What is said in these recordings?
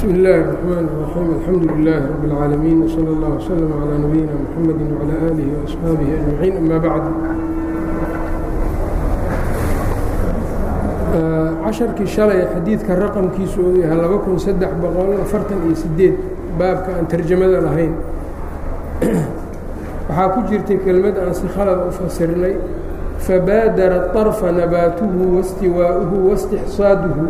بسم الله الرحمن الرحيم الحمد لله رب العالمين وصلى الله وسلم على نبينا محمد وعلى آله وأصحaaبه أجمعين أما بعد casharkii shalay xadiidka raqamkiisu uu yahay laba kun saddex boqol afartan iyo sideed baabka aan tarjamada lahayn waxaa ku jirtay kelmad aan si khalad u fasirnay fabaadara طarfa nabaatuhu waاstiwaa'uhu waاstixsaaduhu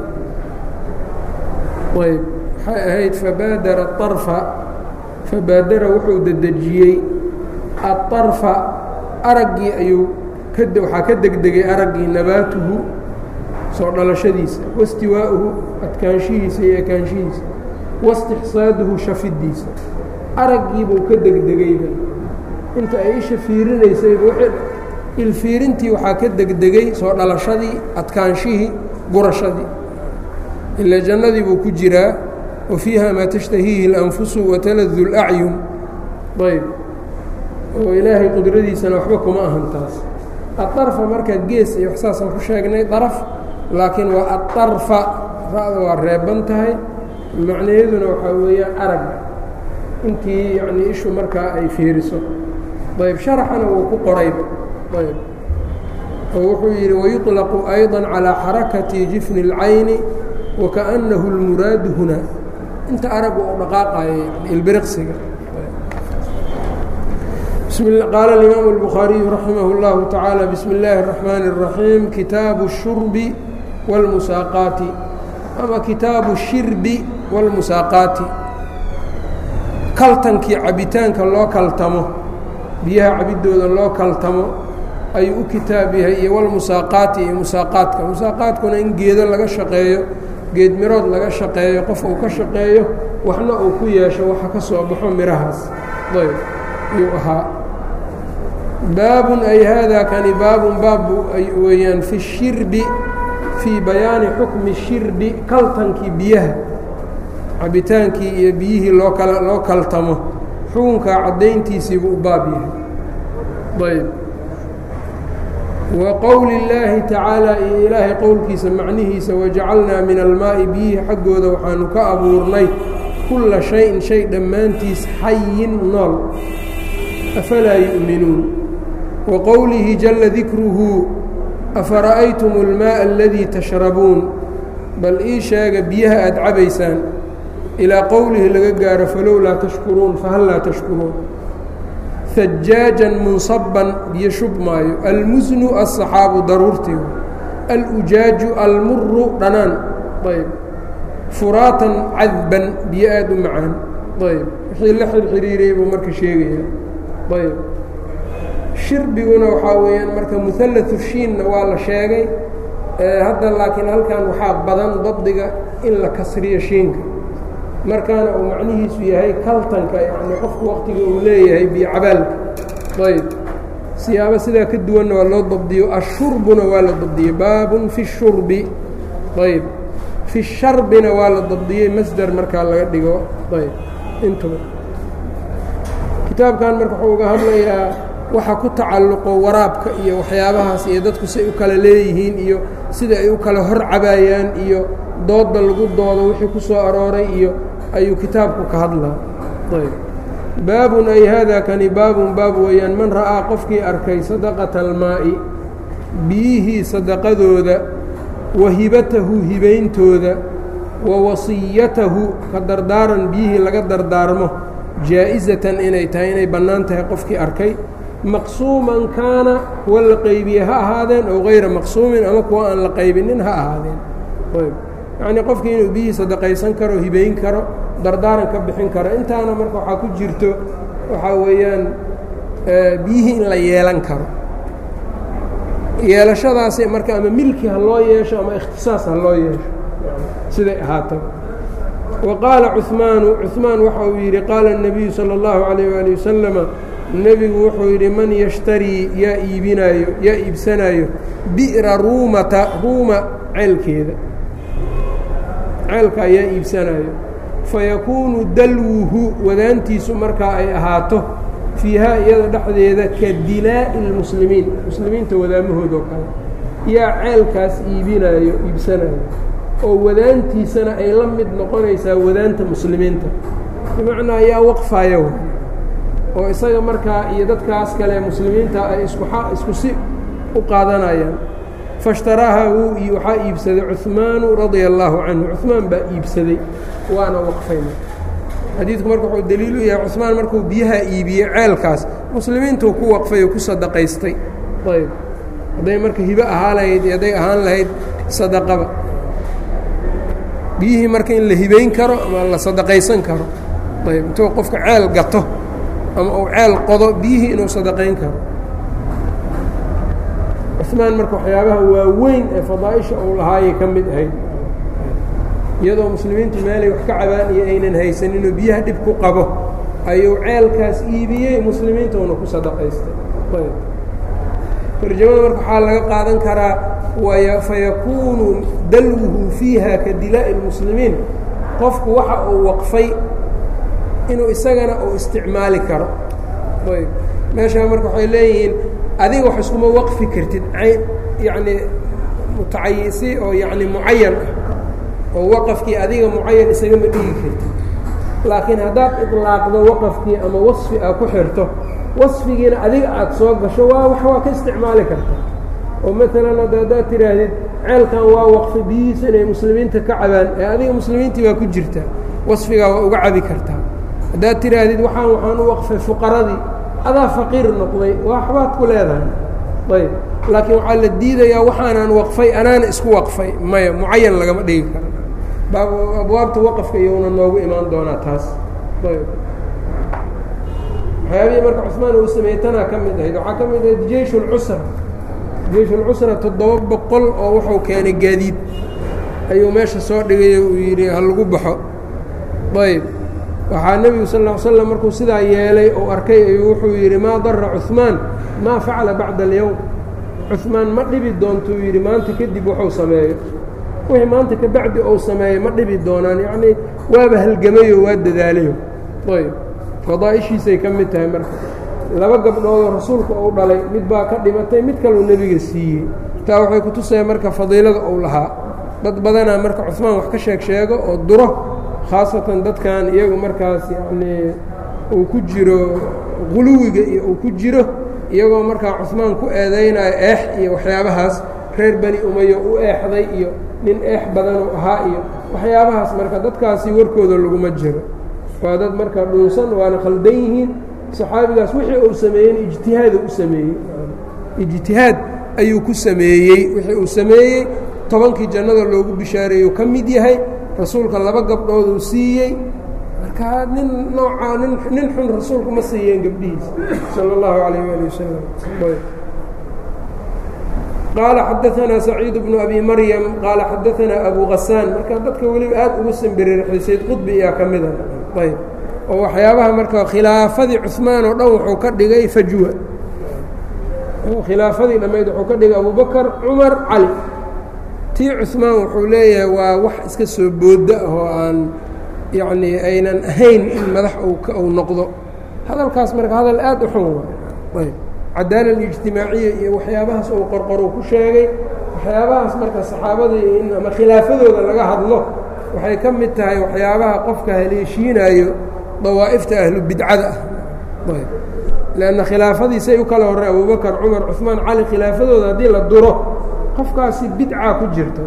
ayb waxay ahayd fabaadara طarfa fabaadara wuxuu dedejiyey aطarfa araggii ayuu waxaa ka degdegay araggii nabaatuhu soo dhalashadiisa wastiwaa'uhu adkaanshihiisa iyo ekaanshihiisa waاstixsaaduhu shafidiisa araggiibuu ka degdegayba inta ay isha fiirinaysayba ilfiirintii waxaa ka degdegay soo dhalashadii adkaanshihii gurashadii ila jannadii buu ku jiraa wa fiiha maa tashtahiihi اlanfusu wataladu اlacyun ayb oo ilaahay qudradiisana waxba kuma ahan taas aarfa marka gees iyo waxsaasaan ku sheegnay daraf laakiin waa aarfa ra-da waa reeban tahay macnayaduna waxaa weeyaan arag intii yanii ishu markaa ay fiiriso ayb sharaxana wuu ku qorayb ayb oo wuxuu yidhi wayuطlaqu ayضا calىa xarakati jifni اlcayni wakaأnahu اlmuraadu huna inta aragu u dhaqaaqayo ilbiriqsiga qaala اlimaamu الbukhaariyu raximah اllahu taعaalى bismi اllaahi الرaxmaani الraxiim kitaabu الshurbi wاlmusaaqaati ama kitaabu الshirbi wاlmusaaqaati kaltankii cabitaanka loo kaltamo biyaha cabidooda loo kaltamo ayuu u kitaab yahay iyo walmusaaqaati iyo musaaqaadka musaaqaadkuna in geedo laga shaqeeyo geed mirood laga shaqeeyo qof uu ka shaqeeyo waxna uu ku yeesho waxa ka soo baxo mirahaas ayb ayuu ahaa baabun ay haadaa kani baabun baabbu ay weeyaan fi shirbi fii bayaani xukmi shirbi kaltankii biyaha cabitaankii iyo biyihii loo kala loo kaltamo xukunkaa caddayntiisiibuu u baab yahay ayb wa qowli اllaahi tacaalaa iyo ilaahay qowlkiisa macnihiisa wajacalnaa min almaa'i biyihi xaggooda waxaanu ka abuurnay kulla shayin shay dhammaantiis xayin nool afalaa yu'minuun wa qowlihi jalla dikruhu afara'aytum اlmaaءa aladii tashrabuun bal ii sheega biyaha aad cabaysaan ilaa qowlihi laga gaaro falowlaa tashkuruun fahal laa tashkuruun hajaajan munsaban biyo shub maayo almusnu aلصaxaabu daruurtii alujaaju almuru dhanaan ayb furaatan cadban biyo aad u macaan ayb wixii la xirxiriiray buu marka sheegaya ayb shirbiguna waxaa weeyaan marka muhalatu shiinna waa la sheegay hadda laakiin halkan waxaa badan dabdiga in la kasriyo shiinka markaana uu macnihiisu yahay kaltanka yani qofku waktiga uu leeyahay biyocabaalka ayb siyaabo sidaa ka duwanna waa loo dabdiyo ashurbuna waa la dabdiyey baabun fi shurbi ayb fi sharbina waa la dabdiyey masder markaa laga dhigo ayb intuba kitaabkan marka wuxuu uga hadlayaa waxa ku tacalluqo waraabka iyo waxyaabahaas iyo dadku say u kala leeyihiin iyo sida ay u kala hor cabaayaan iyo dooda lagu doodo wixii ku soo arooray iyo ayuu kitaabku ka hadlaa ayb baabun ay haadaa kani baabun baab weeyaan man ra'aa qofkii arkay sadaqata almaa'i biyihii sadaqadooda wa hibatahu hibayntooda wa wasiyatahu ka dardaaran biyihii laga dardaarmo jaa'isatan inay tahay inay bannaan tahay qofkii arkay maqsuuman kaana kuwa la qaybiye ha ahaadeen ow hayra maqsuumin ama kuwa aan la qaybinin ha ahaadeen ayb yacnii qofkii inuu biyihii sadaqaysan karo hibayn karo dardaaran ka bixin karo intaana marka waxaa ku jirto waxaa weeyaan biyihii in la yeelan karo yeelashadaasi marka ama milki ha loo yeesho ama ikhtisaas ha loo yeesho siday ahaata wa qaala cuثmaanu cuثmaan waxa uu yidhi qaala الnabiyu salى اllahu عalayه wali wasalama nebigu wuxuu yidhi man yashtarii yaa iibinaayo yaa iibsanaayo bi'ra ruumata ruuma ceelkeeda ceelka ayaa iibsanaayo fayakuunu dalwuhu wadaantiisu markaa ay ahaato fiihaa iyada dhexdeeda ka dilaa'i اlmuslimiin muslimiinta wadaamahoodoo kale yaa ceelkaas iibinaayo iibsanaayo oo wadaantiisana ay la mid noqonaysaa wadaanta muslimiinta bimacnaa yaa waqfaya oo isaga markaa iyo dadkaas kale muslimiinta ay isku isku si u qaadanayaan faاshtaraaha wuu waxaa iibsaday cuثmaanu radia الlaahu canhu cuثmaan baa iibsaday waana waqfayna xadiidku marka wuxuu daliil u yahay cuثmaan markuu biyaha iibiyey ceelkaas muslimiintuu ku waqfay oo ku sadaqaystay ayb hadday marka hibo ahaa lahayd iyo hadday ahaan lahayd sadaqaba biyihii marka in la hibayn karo ama la sadaqaysan karo ayb intuu qofka ceel gato ama uu ceel qodo biyihii inuu sadaqayn karo cuثmaan marka waxyaabaha waaweyn ee fadaaئisha uu lahaayay ka mid ahayd iyadoo muslimiintu meelay wax ka cabaan iyo aynan haysaninoo biyaha dhib ku qabo ayuu ceelkaas iibiyey muslimiinta una ku sadaqaystay tarjamada marka waxaa laga qaadan karaa fayakuunu dalwuhu fiiha ka dilaa'i اlmuslimiin qofku waxa uu waqfay inuu isagana uu isticmaali karo ayb meeshaa marka waxay leeyihiin adiga wax iskuma waqfi kartid ayn yacni mutacayisi oo yacni mucayan ah oo waqafkii adiga mucayan isagama dhigi kartid laakiin haddaad iطlaaqdo waqafkii ama wasfi aa ku xirto wasfigiina adiga aad soo gasho waa wax waa ka isticmaali karta oo maalan ad haddaad tidhaahdid ceelkan waa waqfi biyihiisa inay muslimiinta ka cabaan ee adiga muslimiintii waa ku jirtaa wasfigaa waa uga cabi kartaa haddaad tidhaahdid waxaan waxaan u waqfay fuqaradii adaa faqiir noqday waxbaad ku leedahay ayb laakiin waxaa la diidayaa waxaanaan waqfay anaana isku waqfay maya mucayan lagama dhigi karo abwaabta waqafka iyona noogu imaan doonaa taas ayb waxyaabihii marka cusmaan uu sameeyey tanaa ka mid ahayd waxaa ka mid ahayd jeish اlcusra jeish اlcusra toddoba boqol oo wuxuu keenay gaadiid ayuu meesha soo dhigay uu yidhi ha lagu baxo ayb waxaa nebigu sal ا l slam markuu sidaa yeelay uu arkay ayuu wuxuu yidhi maa dara cuثmaan maa facala bacda اlyowm cuثmaan ma dhibi doontuu yidhi maanta kadib wuxuu sameeyo wixii maanta ka bacdi uu sameeyo ma dhibi doonaan yacnii waaba halgamayo waa dadaalayo ayb fadaaishiisay ka mid tahay marka laba gabdhoodoo rasuulka uu dhalay mid baa ka dhimatay mid kaluu nebiga siiyey taa waxay ku tusaya marka fadiilada uu lahaa dad badanaa marka cuثmaan wax ka sheeg sheego oo duro khaasatan dadkan iyagu markaas yacnii uu ku jiro guluwiga iyo uu ku jiro iyagoo markaa cuثmaan ku eedaynayo eex iyo waxyaabahaas reer beni umayo u eexday iyo nin eex badanuu ahaa iyo waxyaabahaas marka dadkaasi warkooda laguma jiro waa dad marka dhunsan waana khaldan yihiin saxaabigaas wixii uu sameeyeyna ijtihaada u sameeyey ijtihaad ayuu ku sameeyey wixii uu sameeyey tobankii jannada loogu bishaareeyuu ka mid yahay rasuulka laba gabdhooduu siiyey marka nin noocaa nin nin xun rasuulku ma siiyeen gabdhihiisa salى اllahu alayh ali wasalam qaala xadaanaa saciid bnu abi maryam qaala xadaanaa abu hasaan marka dadka weliba aad ugu sambiriraxday sayd qudbi ayaa ka mida ayb oo waxyaabaha marka khilaafadii cuثmaan oo dhan wuxuu ka dhigay fajwa khilaafadii dhammayd wuxuu ka dhigay abubakar cumar cali tii cuثmaan wuxuu leeyahay waa wax iska soo booda ah oo aan yacnii aynan ahayn in madax uu noqdo hadalkaas marka hadal aad u xun waay ayb cadaala اlijtimaaciya iyo waxyaabahaas uu qorqoru ku sheegay waxyaabahaas marka saxaabadii in ama khilaafadooda laga hadlo waxay ka mid tahay waxyaabaha qofka haleeshiinayo dawaa'ifta ahlu bidcada ah ayb lanna khilaafadiisay u kala horey abubakar cumar cuثmaan cali khilaafadooda haddii la duro qofkaasi bidca ku jirto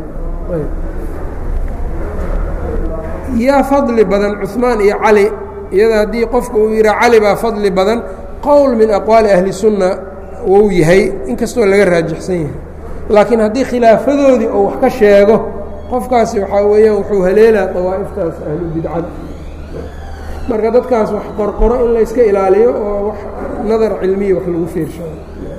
yaa fadli badan cuثmaan iyo cali iyada haddii qofku uu yidhaa cali baa fadli badan qowl min aqwaali ahli sunna wou yahay inkastoo laga raajixsan yahay laakiin haddii khilaafadoodii oo wax ka sheego qofkaasi waxaa weeyaan wuxuu haleelaa dawaa'iftaas ahlu bidcada marka dadkaas wax qorqoro in layska ilaaliyo oo wax nadar cilmiya wax lagu fiirshayo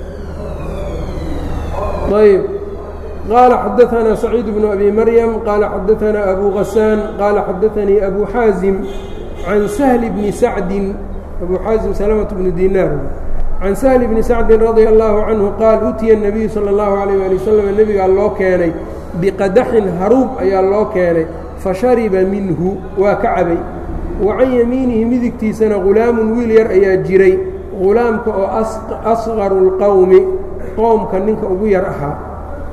ayb qaala xadaanaa saciid bnu abi maryam qaala xadaanaa abu hasaan qaala xadaanii abu xaazim can sahli bni sacdin abu xaazim salamة bnu dinaar can sahli bni sacdin radia allahu canhu qaal utiya الnabiyu salى اllahu alayh ali wasalam nebigaa loo keenay biqadaxin haruub ayaa loo keenay fashariba minhu waa ka cabay wa can yamiinihi midigtiisana ghulaamun wiil yar ayaa jiray ghulaamka oo asqaru اlqowmi qowmka ninka ugu yar ahaa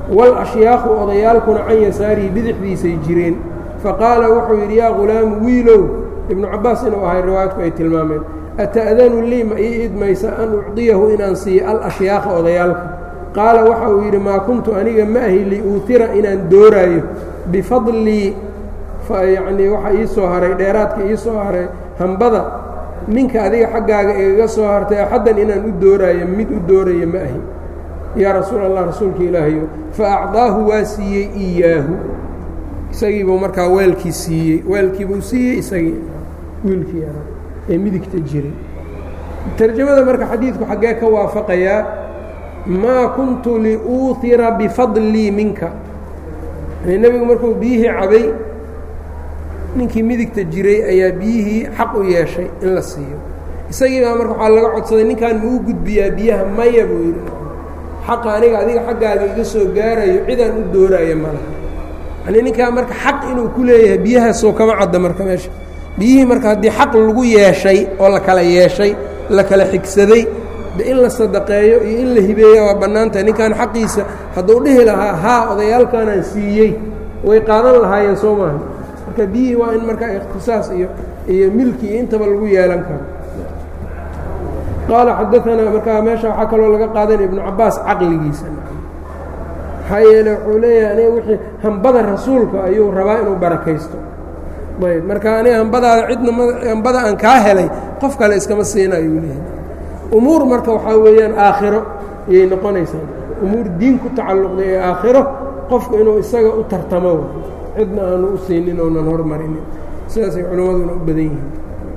wاlashyaakhu odayaalkuna can yasaarihi bidixdiisay jireen faqaala wuxuu yidhi yaa ghulaamu wiilow ibnu cabaas inuu ahay riwaayadku ay tilmaameen ata'danu lii ma ii idmaysa an ucdiyahu inaan siiyo alashyaakha odayaalka qaala waxa uu yidhi maa kuntu aniga ma ahi liuutira inaan dooraayo bifadlii yacnii waxa ii soo haray dheeraadka ii soo haray hambada ninka adiga xaggaaga igaga soo hartay axaddan inaan u dooraayo mid u doorayo ma ahi yaa rasuul allah rasuulka ilaahayo fa acdaahu waa siiyey iyaahu isagiibuu markaa weelkii siiyey weelkiibuu siiyey isagii wiilkii yaraa ee midigta jiray tarjamada marka xadiidku xaggee ka waafaqayaa maa kuntu liuutira bifadlii minka nebigu markuu biyihii cabay ninkii midigta jiray ayaa biyihii xaq u yeeshay in la siiyo isagii baa marka waxaa laga codsaday ninkaan ma u gudbiyaa biyaha maya buu yidhi xaqa aniga adiga xaggaaga iga soo gaarayo cidaan u dooraayo malaha yani ninkaa marka xaq inuu ku leeyahay biyahaasoo kama cadda marka meesha biyihii marka haddii xaq lagu yeeshay oo la kala yeeshay la kala xigsaday de in la sadaqeeyo iyo in la hibeeya waa bannaantahay ninkaan xaqiisa hadduu dhihi lahaa haa odayaalkaanaan siiyey way qaadan lahaayeen soo maaha marka biyihii waa in markaa ikhtisaas iyo iyo milki iyo intaba lagu yeelan karo qaala xadaanaa markaa meesha waxaa kaloo laga qaadanaya ibnu cabaas caqligiisa maxaa yeele wuxuu leeyahay aniga wixii hambada rasuulka ayuu rabaa inuu barakaysto ayb marka aniga hambadaada cidna hambada aan kaa helay qof kale iskama siina ayuu leeyahay umuur marka waxaa weeyaan aakhiro ayay noqonaysaa umuur diin ku tacalluqday ee aakhiro qofku inuu isaga u tartamo cidna aanu u siinin oonan hormarinin sidaasay culimmaduna u badan yihiin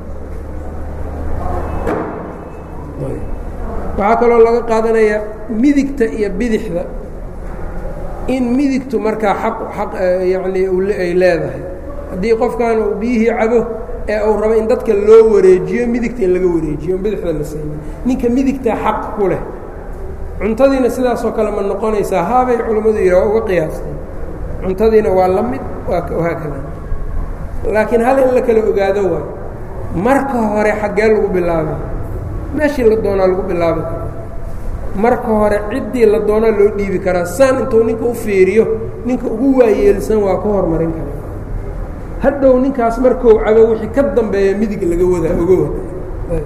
waxaa kaloo laga qaadanayaa midigta iyo bidixda in midigtu markaa xaq xaq yacnii ay leedahay haddii qofkan uu biyihii cabo ee uu rabo in dadka loo wareejiyo midigta in laga wareejiyo bidixda la siina ninka midigtaa xaq ku leh cuntadiina sidaasoo kale ma noqonaysaa haabay culimmadu yidhi waa uga qiyaasteen cuntadiina waa la mid waa kada laakiin hal in la kala ogaado waay marka hore xaggee lagu bilaabay meeshii la doonaa lagu bilaabi karaa marka hore ciddii la doonaa loo dhiibi karaa saan intuu ninka u fiiriyo ninka ugu waayeelsan waa ka hormarin karaa hadhow ninkaas markou cabo wixii ka dambeeya midig laga wadaa oga wada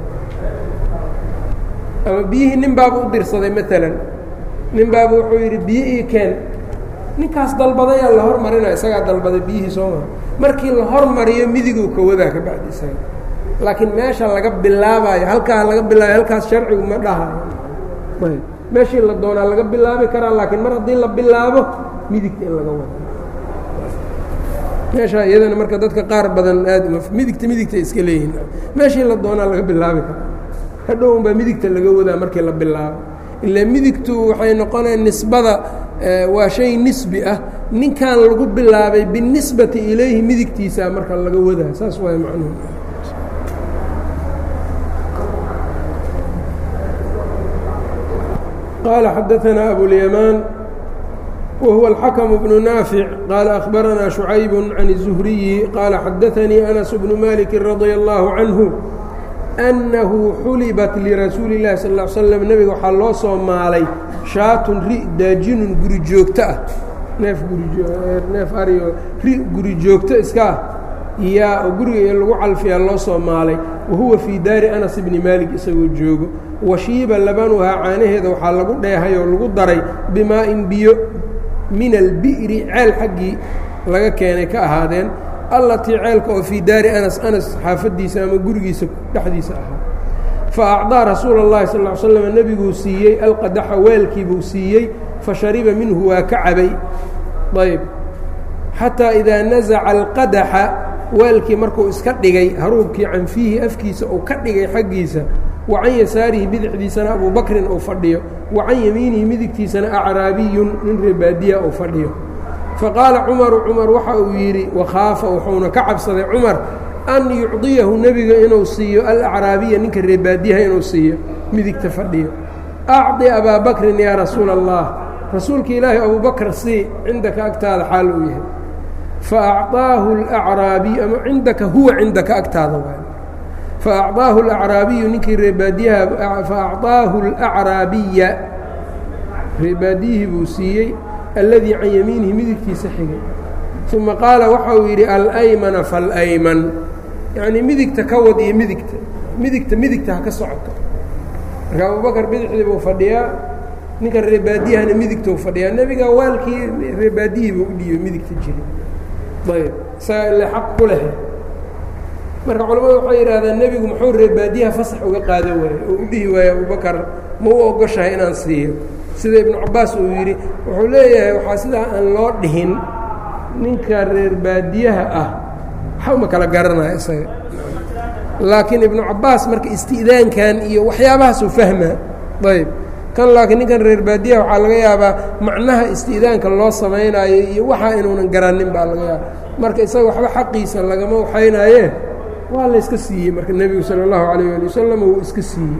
ama biyihii nin baaba u dirsaday maalan nin baaba wuxuu yidhi biyo ii keen ninkaas dalbadayaa la hormarinaya isagaa dalbaday biyihii soo mara markii la hormariyo midiguu ka wadaa ka bacdi isaga laakiin meesha laga bilaabayo halkaa laga bilaabayo halkaas sharcigu ma dhahayo ayb meeshii la doonaa laga bilaabi karaa laakiin mar haddii la bilaabo midigta in laga wado meesha iyadana marka dadka qaar badan aad midigta midigta iska leeyihin meeshii la doonaa laga bilaabi karaa hadhow unbaa midigta laga wadaa markii la bilaabo ilaa midigtu waxay noqonaya nisbada waa shay nisbi ah ninkan lagu bilaabay binisbati ilayhi midigtiisa marka laga wadaa saas waay macnuhu qال xdثna أبواليمان وهو الحكم بن نافع qال أخبرنا شعيب عن الزهري qال xdثني أنس بن مالك رضي الله عنه أنه xuلبت لرasuuل اللahi صلى اه عل سلم نبga waxaa loo soo maalay شhaatun ri daajinun guri joogto ah neef neef aryo ri guri joogto iska ah yaa oo guriga lagu calfiyaa loo soo maalay wahuwa fii daari أنس بni mالك isagoo joogo washiiba labanuhaa caanaheeda waxaa lagu dheehay oo lagu daray bimaa-in biyo min albi'ri ceel xaggii laga keenay ka ahaadeen allatii ceelka oo fii daari anas anas xaafaddiisa ama gurigiisa dhexdiisa ahaa fa acdaa rasuula اllahi sal ly slam nebiguu siiyey alqadaxa weelkiibuu siiyey fa shariba minhu waa ka cabay ayb xataa idaa nasaca alqadaxa weelkii markuu iska dhigay haruubkii canfiihi afkiisa uu ka dhigay xaggiisa wa can yasaarihi bidixdiisana abuu bakrin uu fadhiyo wa can yamiinihi midigtiisana acraabiyun nin reebaadiya uu fadhiyo faqaala cumaru cumar waxa uu yidhi wakhaafa wuxuuna ka cabsaday cumar an yucdiyahu nebiga inuu siiyo alacraabiya ninka reebaadiyaha inuu siiyo midigta fadhiyo acdi abaa bakrin yaa rasuula allah rasuulka ilaahi abuu bakr sii cindaka agtaada xaal uu yahay faacطaahu اlacraabiy ama cindaka huwa cindaka agtaada waay faacطaahu اlacraabiyu ninkii reebaadiyaha faacطaahu اlacraabiya reebaadiyihii buu siiyey alladii can yamiinihi midigtiisa xigay uma qaala waxa uu yidhi alaymana falayman yacnii midigta ka wad iyo midigta midigta midigta ha ka socoto marka abubakar bidixdii buu fadhiyaa ninka reebaadiyahana midigtou fadhiyaa nebiga waalkii reebaadiyii buu u dhiibay midigta jiri ayb isaga ile xaq ku leh marka culamadu waxay yidhahdeen nebigu muxuu reebaadiyaha fasax uga qaada waaye oo u dhihi waaye abubakar ma u ogoshahay inaan siiyo sida ibnu cabaas uu yidhi wuxuu leeyahay waxaa sidaa aan loo dhihin ninka reer baadiyaha ah waxa uma kala garanaya isaga laakiin ibnu cabaas marka isti'daankan iyo waxyaabahaasuu fahmaa ayb kan laakiin ninkan reer baadiyaha waxaa laga yaabaa macnaha isti'daanka loo samaynaayo iyo waxaa inuunan garanin baa laga yaaba marka isaga waxba xaqiisa lagama waxaynaaye waa la iska siiyey marka nebigu sala allahu calayh ali wasalam wuu iska siiyey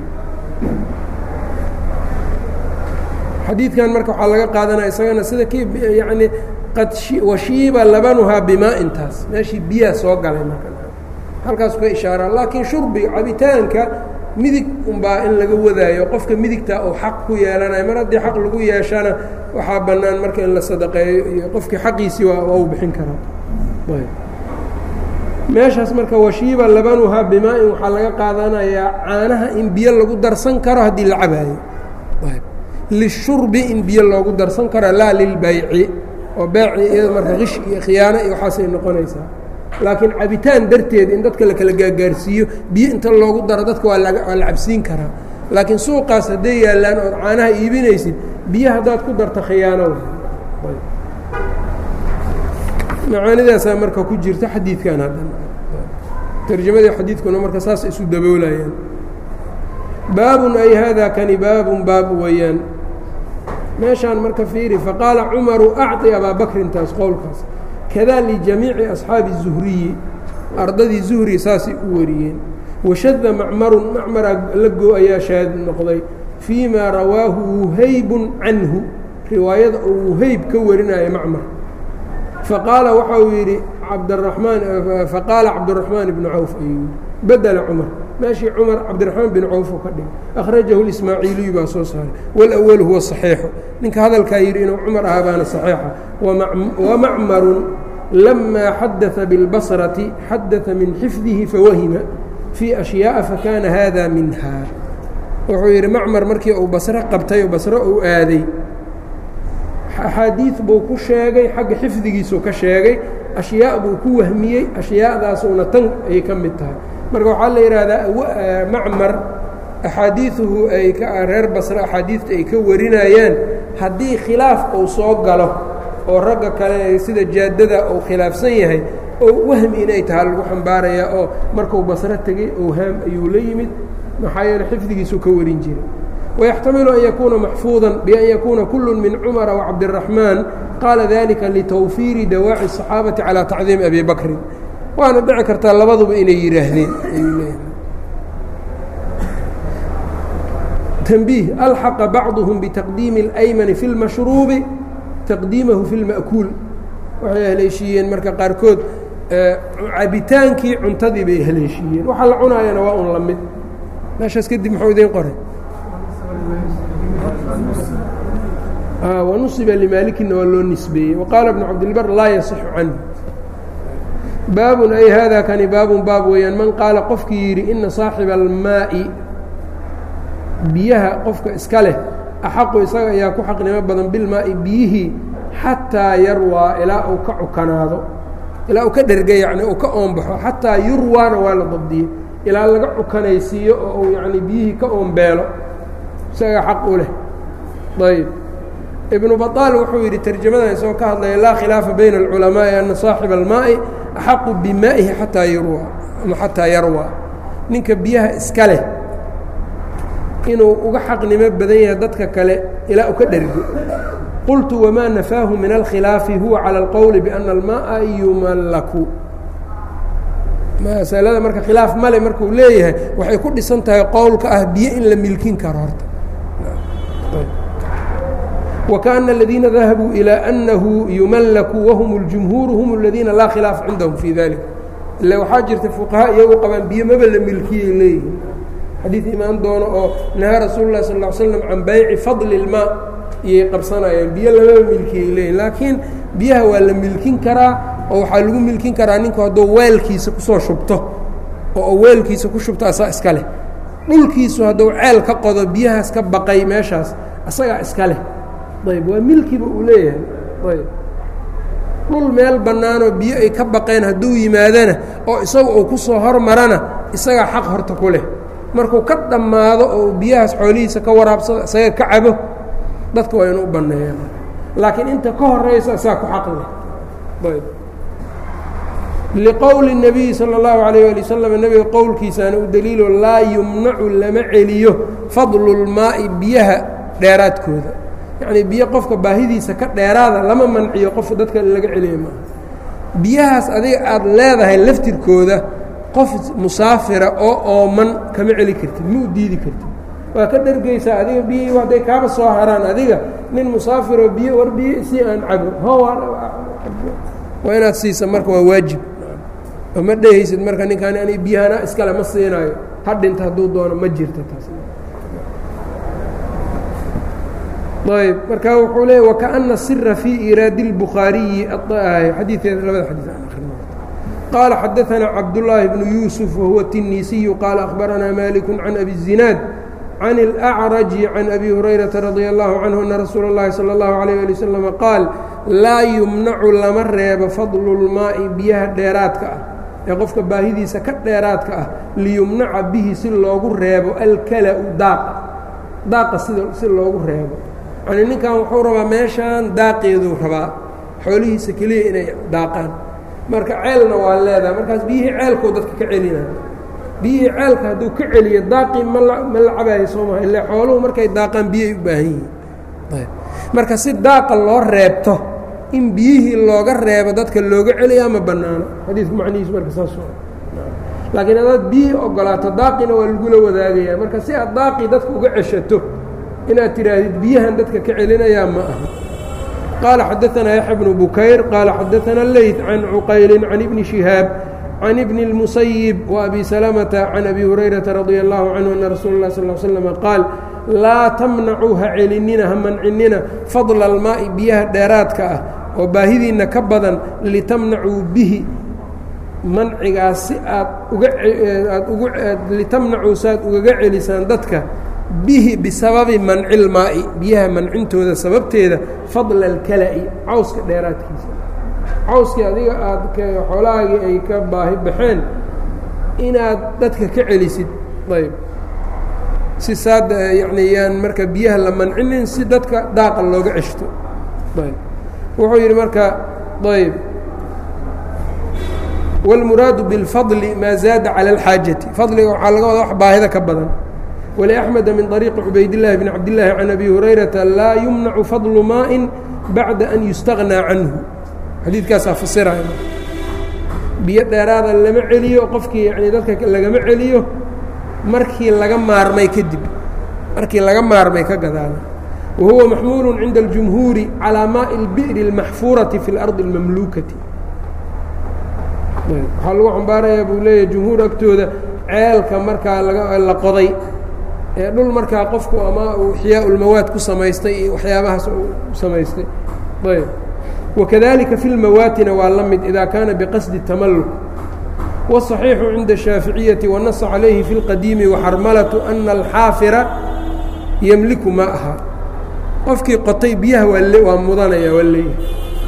xadiidkan marka waxaa laga qaadanaya isagana sida kii yacni qad washiiba labanuhaa bimaa-in taas meeshii biyaha soo galay marka halkaas ka ishaaraa laakiin shurbiga cabitaanka midig unbaa in laga wadaayo qofka midigta uu xaq ku yeelanayo mar haddii xaq lagu yeeshana waxaa bannaan marka in la sadaqeeyo iyo qofkii xaqiisii waa waa u bixin karaa meeshaas marka washiiba labanuhaa bimaa-in waxaa laga qaadanayaa caanaha in biyo lagu darsan karo haddii la cabaayo lishurbi in biyo loogu darsan karo laa lilbayci oo beeci iyada marka qish iyo khiyaano iyo waxaasay noqonaysaa laakiin cabitaan darteed in dadka la kala gaagaarsiiyo biyo inta loogu daro dadka waa waa la cabsiin karaa laakiin suuqaas hadday yaallaan ood caanaha iibinaysid biyo haddaad ku darto khiyaano macaanidaasaa marka ku jirta xadiidkan haddan tarjamadii xadiidkuna marka saas isu daboolayaan baabun ay haadaa kani baabun baab weeyaan meeshaan marka fiiri faqaala cumaru acطi abaa bakrin taas qowlkaas kadaa lijamiici asxaabi الzuhriyi ardadii zuhri saasay u wariyeen washada macmarun macmaraa la goo ayaa shaad noqday fii ma rawaahu wuhaybun canhu riwaayada oo wuhayb ka warinaya macmar faqaala waxa uu yidhi cabdaramaan faqaala cabdiraxmaan ibnu cawf ayuu yidhi bedela cumar meeshii cumar cabdiraxmaan bin cawf uu ka dhigay akhrajahu lismaaciiliyu baa soo saaray walawalu huwa saxiixu ninka hadalkaa yidhi inuu cumar ahaa baana saxiixa wamacmarun lamaa xadaa biاlbasrati xadaa min xifdihi fawahima fii ashyaaa fakana hada minha wuxuu yidhi macmar markii uu basro qabtay oo basro uu aaday axaadiid buu ku sheegay xagga xifdigiisuu ka sheegay ashyaa buu ku wahmiyey ashyaadaasuuna tan ayay ka mid tahay marka waxaa la yidhaahdaa macmar axaadiiuhu ay reer basre axaadiidta ay ka warinayaan haddii khilaaf uu soo galo oo ragga kale sida jaadada uu khilaafsan yahay oo wahmi inay tahay lagu xambaarayaa oo markuu basro tegey owhaam ayuu la yimid maxaa yeele xifdigiisuu ka warin jiray ويxtamiل أn ykuna maxفuuظa بأn ykuna kul min cmر وcabdالرaحmaaن qaala ذalika لتwفiiri dawaaci الصaxaabaةi عalى تacdiim أbi bakri waana dhici kartaa labaduba inay yidhaahdeen تنbيه alxaqa bacضهm bتaqdiimi الأymن في الmaشhروubi تaqdiimahu في الmأkuul waxay haleeshiiyeen marka qaarkood cabitaankii cuntadii bay haleeshiiyeen waxa la cunaayana waa un la mid meeshaas kadib mxuu idin qoray wanusiba limaalikina waa loo nisbeeyey waqaala bnu cabdilbar laa yasixu canhu baabun ay haadaa kani baabun baab weeyaan man qaala qofkii yidhi ina saaxiba almaa'i biyaha qofka iska leh axaqu isaga ayaa ku xaqnimo badan bilmaa'i biyihii xataa yarwaa ilaa uu ka cukanaado ilaa uu ka dherga yacni uu ka oonbaxo xataa yurwaana waa la dabdiyey ilaa laga cukanaysiiyo oo uu yacni biyihii ka oonbeelo isaga xaq u leh ayb ibnu baطaal wuxuu yidhi terjamadan isagoo ka hadlaya laa khilaafa bayna اlculamaaءi ana saaxiba almaaءi axaqu bimaa'ihi ataa yarwa ama xataa yarwa ninka biyaha iska leh inuu uga xaqnimo badan yahay dadka kale ilaa u ka dhergo qultu wamaa nafaahu min alkhilaafi huwa calى اlqowli biأna almaءa yumallaku masalada marka khilaaf male markuu leeyahay waxay ku dhisan tahay qowlka ah biyo in la milkin karo horta وكأن الذيina ذahabوu إلى أنhu يuملku وhm الجمهوuر هم الذيina laa khilaaف عindهم في ذaلiك ila waxaa jirta فuqaهاء iyagu qabaan biyo maba la milkiyay leeyihin xadiiث imaan doono oo نahى rasuul الlah sal اه عل sلم can bayci fadل الماء iyay qabsanayaan biyo lama milkiyay leeyihin laakiin biyaha waa la milkin karaa oo waxaa lagu milkin karaa ninku hadduu weelkiisa kusoo shubto oo weelkiisa ku shubto asaa iska leh dhulkiisu hadduu ceel ka qodo biyahaas ka baqay meeshaas asagaa iska leh ayb waa milkiba uu leeyahay ayb dhul meel bannaanoo biyo ay ka baqeen hadduu yimaadana oo isaga uu ku soo hormarana isagaa xaq horta ku leh markuu ka dhammaado oo biyahaas xoolihiisa ka waraabsado isaga ka cabo dadka waa inuu u banneeyaan laakiin inta ka horaysa isagaa ku xaq leh ayb liqowli الnabiyi salى اllahu alayh ali wasalam nebiga qowlkiisaana u daliilo laa yumnacu lama celiyo fadlu اlmaa'i biyaha dheeraadkooda yacnii biyo qofka baahidiisa ka dheeraada lama manciyo qof dadka laga celiya maaha biyahaas adiga aada leedahay laftirkooda qof musaafira oo ooman kama celi kartid ma u diidi kartid waa ka dhergeysaa adiga biyihii hadday kaaba soo haraan adiga nin musaafiroo biyo war biyo si aan cabo ho waa inaad siisa marka waa waajib oo ma dhehaysid marka ninkaan ani biyahana iskale ma siinaayo ha dhinta hadduu doono ma jirto taas ayb marka wuxuu leeya wakaأna sira fii iraadi اlbukhaariyi xadiikeeda labada xadii aan akrino qaala xadaثana cabdالlaahi bnu yuusuf wahuwa الtinisiyu qaala akhbaranaa maliku can abi الzinaad can اlأcraji can abi hurayraةa radي اllahu canhu ana rasuula اllahi salى اllahu عalيه ali waslama qaal laa yumnacu lama reebo fadlu اlmaaءi biyaha dheeraadka ah ee qofka baahidiisa ka dheeraadka ah liyumnaca bihi si loogu reebo alkala-u daaqa daaqa sida si loogu reebo yacnii ninkan wuxuu rabaa meeshaan daaqeeduu rabaa xoolihiisa keliya inay daaqaan marka ceelna waa leedahay markaas biyihii ceelkuu dadka ka celinaya biyihii ceelka hadduu ka celiyo daaqii ma la ma la cabayo soo maha ile xooluhu markay daaqaan biyay u baahan yihiin ayb marka si daaqa loo reebto in biyihii looga reebo dadka looga celiyaa ma bannaano xadiidku macnihiisu marka saas laakiin haddaad biyihii ogolaato daaqina waa lagula wadaagayaa marka si aad daaqii dadka uga ceshato inaad tidhaahdid biyahan dadka ka celinayaa ma aha qaala xadaanaa yaxya bnu bukayr qaala xadaanaa leyt can cuqayli can ibni shihaab can ibni اlmusayib وabi salamata can abi hurayrata radia allahu canhu ana rasuula اlah sal slm qaal laa tamnacuu ha celinina ha mancinina fadla almaa'i biyaha dheeraadka ah oo baahidiinna ka badan litamnacuu bihi mancigaas si aad uga aad ugu litamnacuu si aad ugaga celisaan dadka bihi bisababi manci lmaa'i biyaha mancintooda sababteeda fadla alkala'i cawska dheeraadkiisa cawskii adiga aad xoolahaagii ay ka baahi baxeen inaad dadka ka celisid ayb si saad yacni yaan marka biyaha la mancinin si dadka daaqa looga ceshto ayb wuxuu yidhi marka ayb wاlmuraadu biاlfadli maa zaada calى اlxaajati fadliga waxaa laga wadaa wax baahida ka badan wliأxmeda min طariiqi cubaydالlahi bn cabdالlahi can abi hurayrata laa yumnacu fadlu maaءi bacda an yustaغnaa canhu xadiidkaasaa fasiraya biyo dheeraada lama celiyo qofkii yani dadka lagama celiyo markii laga maarmay kadib markii laga maarmay ka gadaala wa huwa maxmuulu cinda اljumhuuri calىa maaءi اlbi'ri اlmaxfuurati fi اlardi اlmamluukati waxaa lagu xambaarayaa buu leeyahy jumhuur agtooda ceelka markaa la qoday ee dhul markaa qofku ama uu ixyaa ulmawaad ku samaystay iyo waxyaabahaas u samaystay ayb wakadalika fi lmawaatina waa la mid ida kaana biqasdi tamalluk wالصaxiixu cinda الshaaficiyati wanasa calayhi fi اlqadiimi waxarmalatu ana alxaafira yemliku ma aha qofkii qotay biyaha waa waa mudanaya waa leeyahay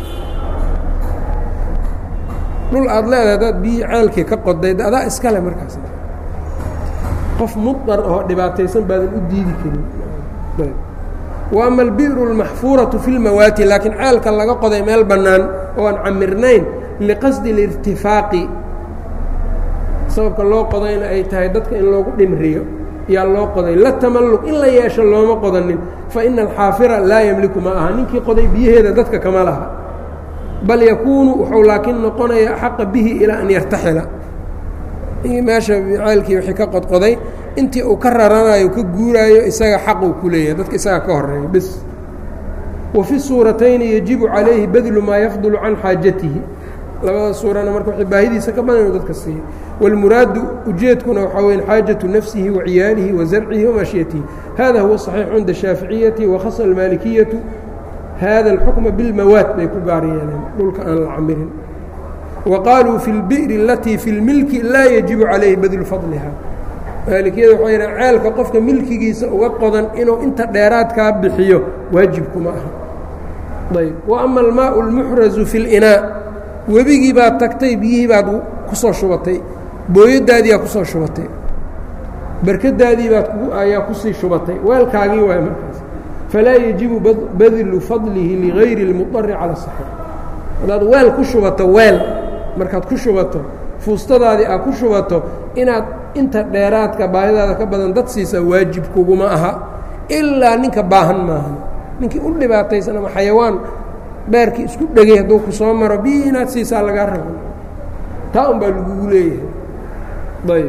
dhul aada leedahay hadaad biyi ceelkii ka qoday adaa iskale markaas qof mudar oo dhibaataysan baadan u diidi karin wa ama albi'ru اlmaxfuuratu fi lmawaati laakiin ceelka laga qoday meel bannaan oo aan camirnayn liqasdi اlirtifaaqi sababka loo qodayna ay tahay dadka in loogu dhimriyo yaa loo qoday la tamalluq in la yeesho looma qodanin fa ina alxaafira laa yemliku ma aha ninkii qoday biyaheeda dadka kama laha bal yakuunu wuxuu laakiin noqonayaa axaqa bihi ilaa an yartaxila meesha ceelkii wixii ka qodqoday intii uu ka raranayo ka guuraayo isaga xaquu ku leeyahay dadka isaga ka horeeya bes wa fi suuratayni yajibu calayhi badlu maa yafdulu can xaajatihi labada suurana marka wixii baahidiisa ka badan inuu dadka siiyo wاlmuraadu ujeedkuna waxaa weya xaajaةu nafsihi waciyaalihi wazarcihi wamaashiyatihi hada huwa صaxiix cinda الshaaficiyati wakhasa اlmaalikiyaةu hada اlxukma biاlmawaad bay ku gaar yeeleen dhulka aan la camirin wa qaaluu fi اlbi'ri alatii fi اlmilki laa yajibu calayhi badlu fadliha maalikiyada waxay yidhahan ceelka qofka milkigiisa uga qodan inuu inta dheeraadkaa bixiyo waajibkuma aha ayb wa ama almaau اlmuxrazu fi اlinaa webigii baad tagtay biyihii baad ku soo shubatay booyadaadiiaa kusoo shubatay barkadaadii baad ayaa kusii shubatay weelkaagii waay markaas falaa yajibu badlu fadlihi ligayri اlmuطari cala الصaxiix haddaad weel ku shubato weel markaad ku shubato fuustadaadii aad ku shubato inaad inta dheeraadka baahidaada ka badan dad siisaa waajib kuguma aha ilaa ninka baahan maaha ninkii u dhibaataysan ama xayawaan beerkii isku dhegay hadduu ku soo maro biyi inaad siisaa lagaa rabo taa un baa lagugu leeyahay ayb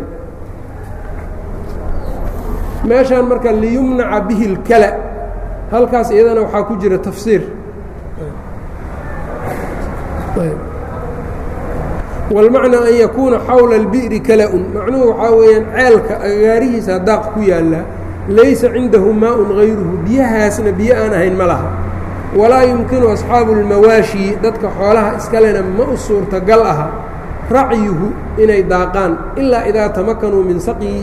meeshaan marka liyumnaca bihi اlkala halkaas iyadana waxaa ku jira tafsiir wاlmacnaa an yakuuna xawla اlbi'ri kala-un macnuhu waxaa weeyaan ceelka agaarihiisa daaq ku yaallaa laysa cindahu maaءun غayruhu biyahaasna biyo aan ahayn ma laha walaa yumkinu asxaabu اlmawaashi dadka xoolaha iskalena ma u suurtagal aha racyuhu inay daaqaan ilaa idaa tamakanuu min saqyi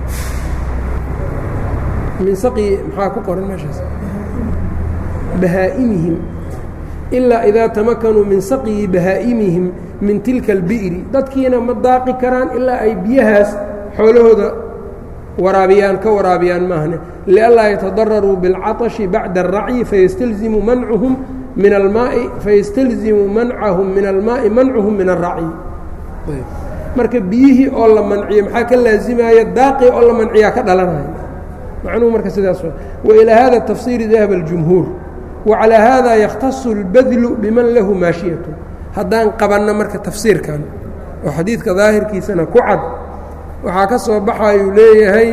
min saqyi maxaa ku qoran meeshaas bahaa'imihim ilaa idaa tamakanuu min saqyi bahaa'imihim min tilka albi'ri dadkiina ma daaqi karaan ilaa ay biyahaas xoolahooda waraabiyaan ka waraabiyaan maahne lianlaa yatadararuu biاlcaطashi bacda الracyi fayastalzimu mancuhum min almaai fayastalzimu mancahum min almaa'i mancuhum min الracyi marka biyihii oo la manciyo maxaa ka laazimaya daaqii oo la manciyaa ka dhalanaya macnuhu marka sidaas wailaa hada tafsiiri dahaba اljumhuur wacalaa hada yakhtasu اlbadlu biman lahu maashiyatu haddaan qabanno marka tafsiirkan oo xadiidka daahirkiisana ku cad waxaa ka soo baxayuu leeyahay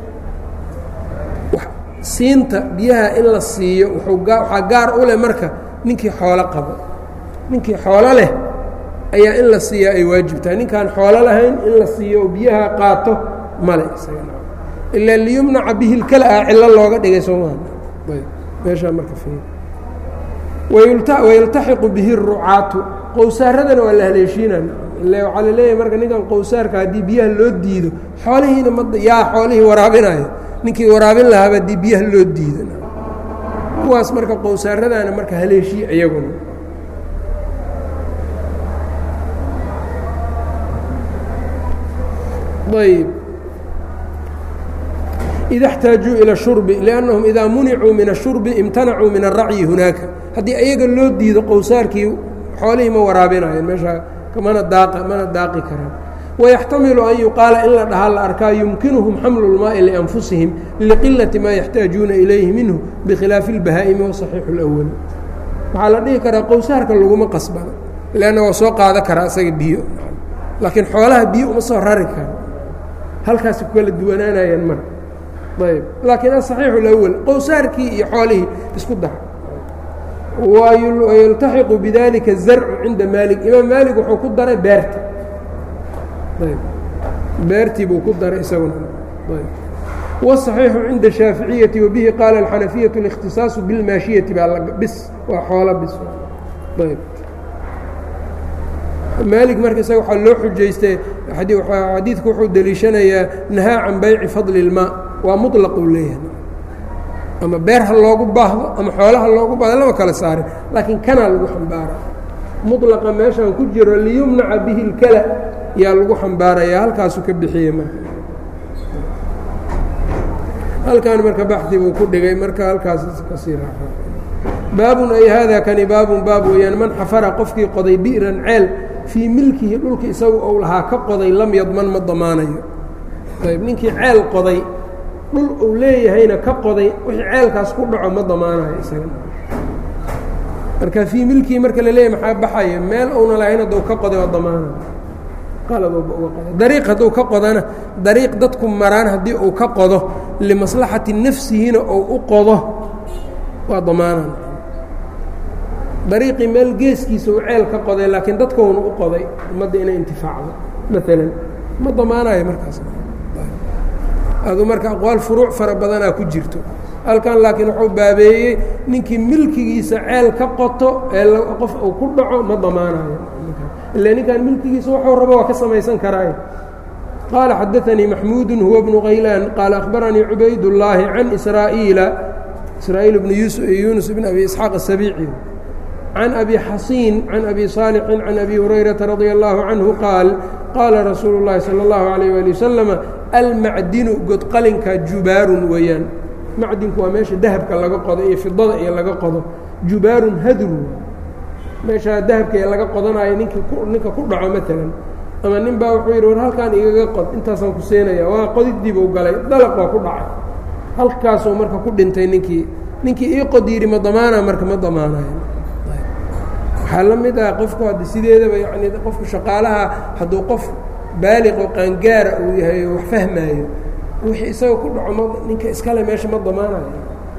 siinta biyaha in la siiyo waxaa gaar u leh marka ninkii xoolo qabo ninkii xoolo leh ayaa in la siiyaa ay waajib tahay ninkaan xoolo lahayn in la siiyo oo biyaha qaato male ilaa liyumnaca bihi lkala ah cillo looga dhigay soomaa meeshaa marka wayultaxiqu bihi rucaatu qowsaaradana waa la haleeshiinan ile waxaa la leeyahay marka ninkan qowsaarka haddii biyaha loo diido xoolihiina ma yaa xoolihii waraabinayo ninkii waraabin lahaaba haddii biyaha loo diido kuwaas marka qowsaaradana marka haleeshiya iyaguna ayb ida اxtaajuu ilى الshurbi لأnnahum idaa municuu min الshurbi imtanacuu min الracyi hunaaka haddii ayaga loo diido qowsaarkii xoolihii ma waraabinayan meeshaa mana daaqa mana daaqi karaan wayaxtamilu an yuqaala in la dhahaa la arkaa yumkinuhum xamlu اlmaaءi lianfusihim liqilati maa yaxtaajuuna ilayhi minhu bikhilaafi اlbahaa'imi waصaxiixu اlأwal waxaa la dhihi karaa qowsaarka laguma qasbana lanna waa soo qaada karaa isaga biyo laakiin xoolaha biyo uma soo rari karo halkaasi ku kala duwanaanayaan marka ayb laakiin asaxiixu اlأwal qowsaarkii iyo xoolihii isku dara wayultaxiqu bidalika zarcu cinda maalik imaam maalik wuxuu ku daray beerta beertii buu ku daray isaguna wالصaxiixu cinda الshaaficiyati wabihi qaala اlxanafiyaةu الاkhtisaaصu biاlmaashiyati baa bis waa xoola bis ayb maalik marka isaga waxaa loo xujaystay xadiidku wuxuu deliishanayaa nahaa can bayci fadli اlmaa waa muطlaquu leeyahay ama beer ha loogu baahdo ama xoolo ha loogu baahdo lama kala saarin laakiin kanaa lagu xambaara muطlaqa meeshaan ku jiro liyumnaca bihi اlkala yaa lagu xambaarayaa halkaasuu ka bixiyey marka halkan marka baxdi buu ku dhigay marka halkaas kasii raaca baabun ay haadaa kani baabun baab weeyaan man xafara qofkii qoday bi'ran ceel fii milkihi dhulki isagu ou lahaa ka qoday lam yadman ma damaanayo ayb ninkii ceel qoday dhul uu leeyahayna ka qoday wixii ceelkaas ku dhaco ma damaanayo isaga marka fii milkihi marka la leeyahy maxaa baxaya meel uuna lahayn hadduu ka qoday waa damaanayo qaladooba uga qoday dariiq hadduu ka qodana dariiq dadku maraan haddii uu ka qodo limaslaxati nafsihina ou u qodo waa damaanan dariiqii meel geeskiisa uu ceel ka qoday laakiin dadkouna u qoday ummadda inay intifaacdo maalan ma damaanayo markaas adu marka aqwaal furuuc fara badanaa ku jirto halkan laakiin wuxuu baabeeyey ninkii milkigiisa ceel ka qoto ee qof uu ku dhaco ma damaanayo ila ninkan milkigiisa wuxuu rabo waa ka samaysan karaaye qaala xadaanii maxmuudu huwa bnu kaylaan qaala akhbaranii cubaydاllaahi can israa'iila israa'iil bnu yuunus bn abi isxaaq asabiici can abi xasiin can abi saalixin can abi hurayrata radia allahu canhu qaal qaala rasuulu اllahi salى اllahu alayh ali wasalama almacdinu godqalinka jubaarun weeyaan macdinku waa meesha dahabka laga qodo iyo fidada iyo laga qodo jubaarun hadru meeshaa dahabka ee laga qodanayo ninki ninka ku dhaco maalan ama nin baa wuxuu yidhi war halkaan igaga qod intaasaan ku seenaya waa qodidiibuu galay dalaq waa ku dhacay halkaasuu marka ku dhintay ninkii ninkii ii qod yidhi ma damaana marka ma damaanayo waxaa la mid ah qofku hadda sideedaba yacni qofku shaqaalaha hadduu qof baaliq oo qaangaara uu yahay oo wax fahmaayo wixii isaga ku dhaco ma ninka iskale meesha ma damaanayo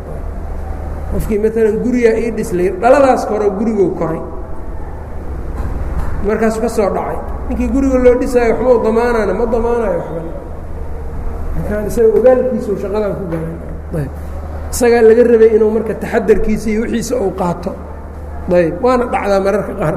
qofkii maalan gurigaa ii dhislay dhaladaas koro guriguu koray markaasu ka soo dhacay ninkii guriga loo dhisaayo waxba u damaanaana ma damaanayo waxba markaan isaga ogaalkiisa u shaqadan ku galan ayb isagaa laga rabay inuu marka taxadarkiisa iyo wixiisa uu qaato ayb waana dhacdaa mararka qaar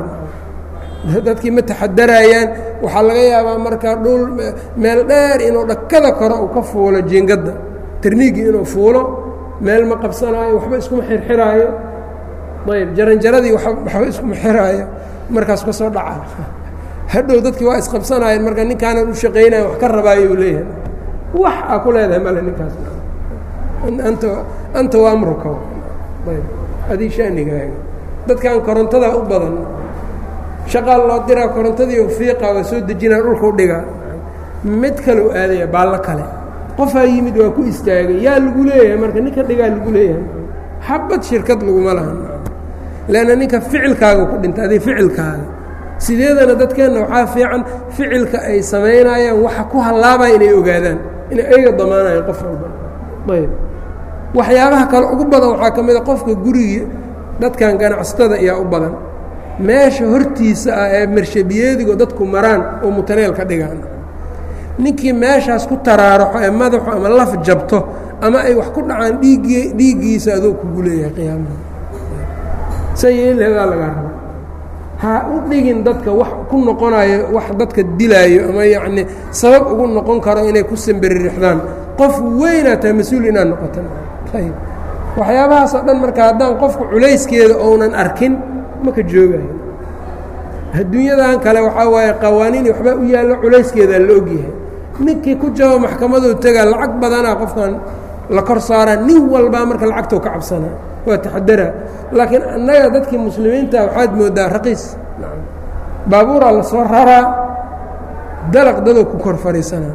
dadkii ma taxadarayaan waxaa laga yaabaa marka dhul meel dheer inuu dhakada kore uu ka fuulo jiingadda tarniigii inuu fuulo meel ma qabsanaayo waxba iskuma xirxiraayo ayb jaranjaradii waxba iskuma xiraayo markaas ka soo dhaca hadhow dadkii waa isqabsanaayeen marka ninkaanan u shaqaynayan wax ka rabaayo u leeyahay wax aa ku leedahay male ninkaas anta anta waa amruka ayb adii shaanigaaga dadkan korontadaa u badan shaqaal loo diraa korontadii fiiqa waa soo dejinaa dhulkau dhigaa mid kaleu aadaya baallo kale qofaa yimid waa ku istaagay yaa lagu leeyahay marka ninka dhigaa lagu leeyahay xabad shirkad laguma lahan leanna ninka ficilkaaga ku dhinta adi ficilkaaga sideedana dadkeenna waxaa fiican ficilka ay samaynayaan waxa ku hallaabaya inay ogaadaan inay ayga damaanayaan qof walba ayb waxyaabaha kale ugu badan waxaa ka mid a qofka gurigi dadkan ganacsatada ayaa u badan meesha hortiisa ah ee marshabiyeedigo dadku maraan oo mutaneel ka dhigaan ninkii meeshaas ku taraaraxo ee madaxu ama laf jabto ama ay wax ku dhacaan dhiiggii dhiiggiisa adoo kugu leeyahay qiyaamaha sayeelheedaa lagaa raba ha u dhigin dadka wax ku noqonayo wax dadka dilaayo ama yacnii sabab ugu noqon karo inay ku samberirixdaan qof weynaa tahay mas-uul inaad noqotan ayb waxyaabahaasoo dhan marka haddaan qofku culayskeeda ounan arkin maka joogayo adduunyadan kale waxaa waaye qawaaniini waxbaa u yaallo culayskeedaa la ogyahay ninkii ku jabo maxkamaduu tegaa lacag badanaa qofkan la kor saaraa nin walbaa marka lacagtou ka cabsanaa waa taxadaraa laakiin annaga dadkii muslimiinta waxaad mooddaa raqiis baabuuraa la soo raraa dalaq dadoo ku kor fariisanaa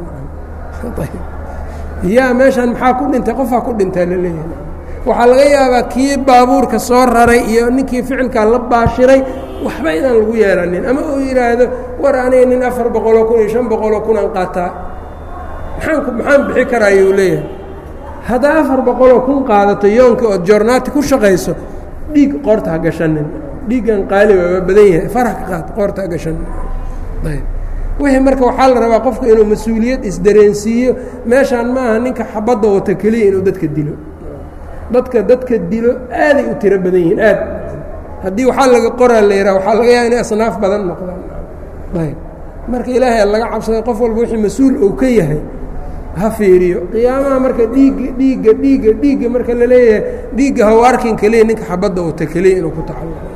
yaa meeshaan maxaa ku dhintay qofaa ku dhintaa la leeyahay waxaa laga yaabaa kii baabuurka soo raray iyo ninkii ficilkaa la baashiray waxba inaan lagu yeelanin ama uu yidhaahdo war aniga nin afar boqoloo kun iyo shan boqoloo kunaan qaataa maxaan maxaan bixi karaayuu leeyahay haddaa afar boqoloo kun qaadato yoonka ood joornaati ku shaqayso dhiig qoorta ha gashanin dhiiggan qaali waaba badan yahay farax ka qaad qoorta ha gashanin ayb wixii marka waxaa la rabaa qofku inuu mas-uuliyad isdareensiiyo meeshaan ma aha ninka xabadda wata keliya inuu dadka dilo dadka dadka dilo aaday u tiro badan yihiin aad haddii waxaa laga qoraa la yidhaha waxaa laga yaaba inay asnaaf badan noqdaan ayb marka ilaahay laga cabsaday qof walba wixii mas-uul uu ka yahay ha fiiriyo qiyaamaha marka dhiigga dhiigga dhiigga dhiigga marka la leeyahay dhiigga haw arkin keliya ninka xabadda wata keliya inuu ku tacalluqo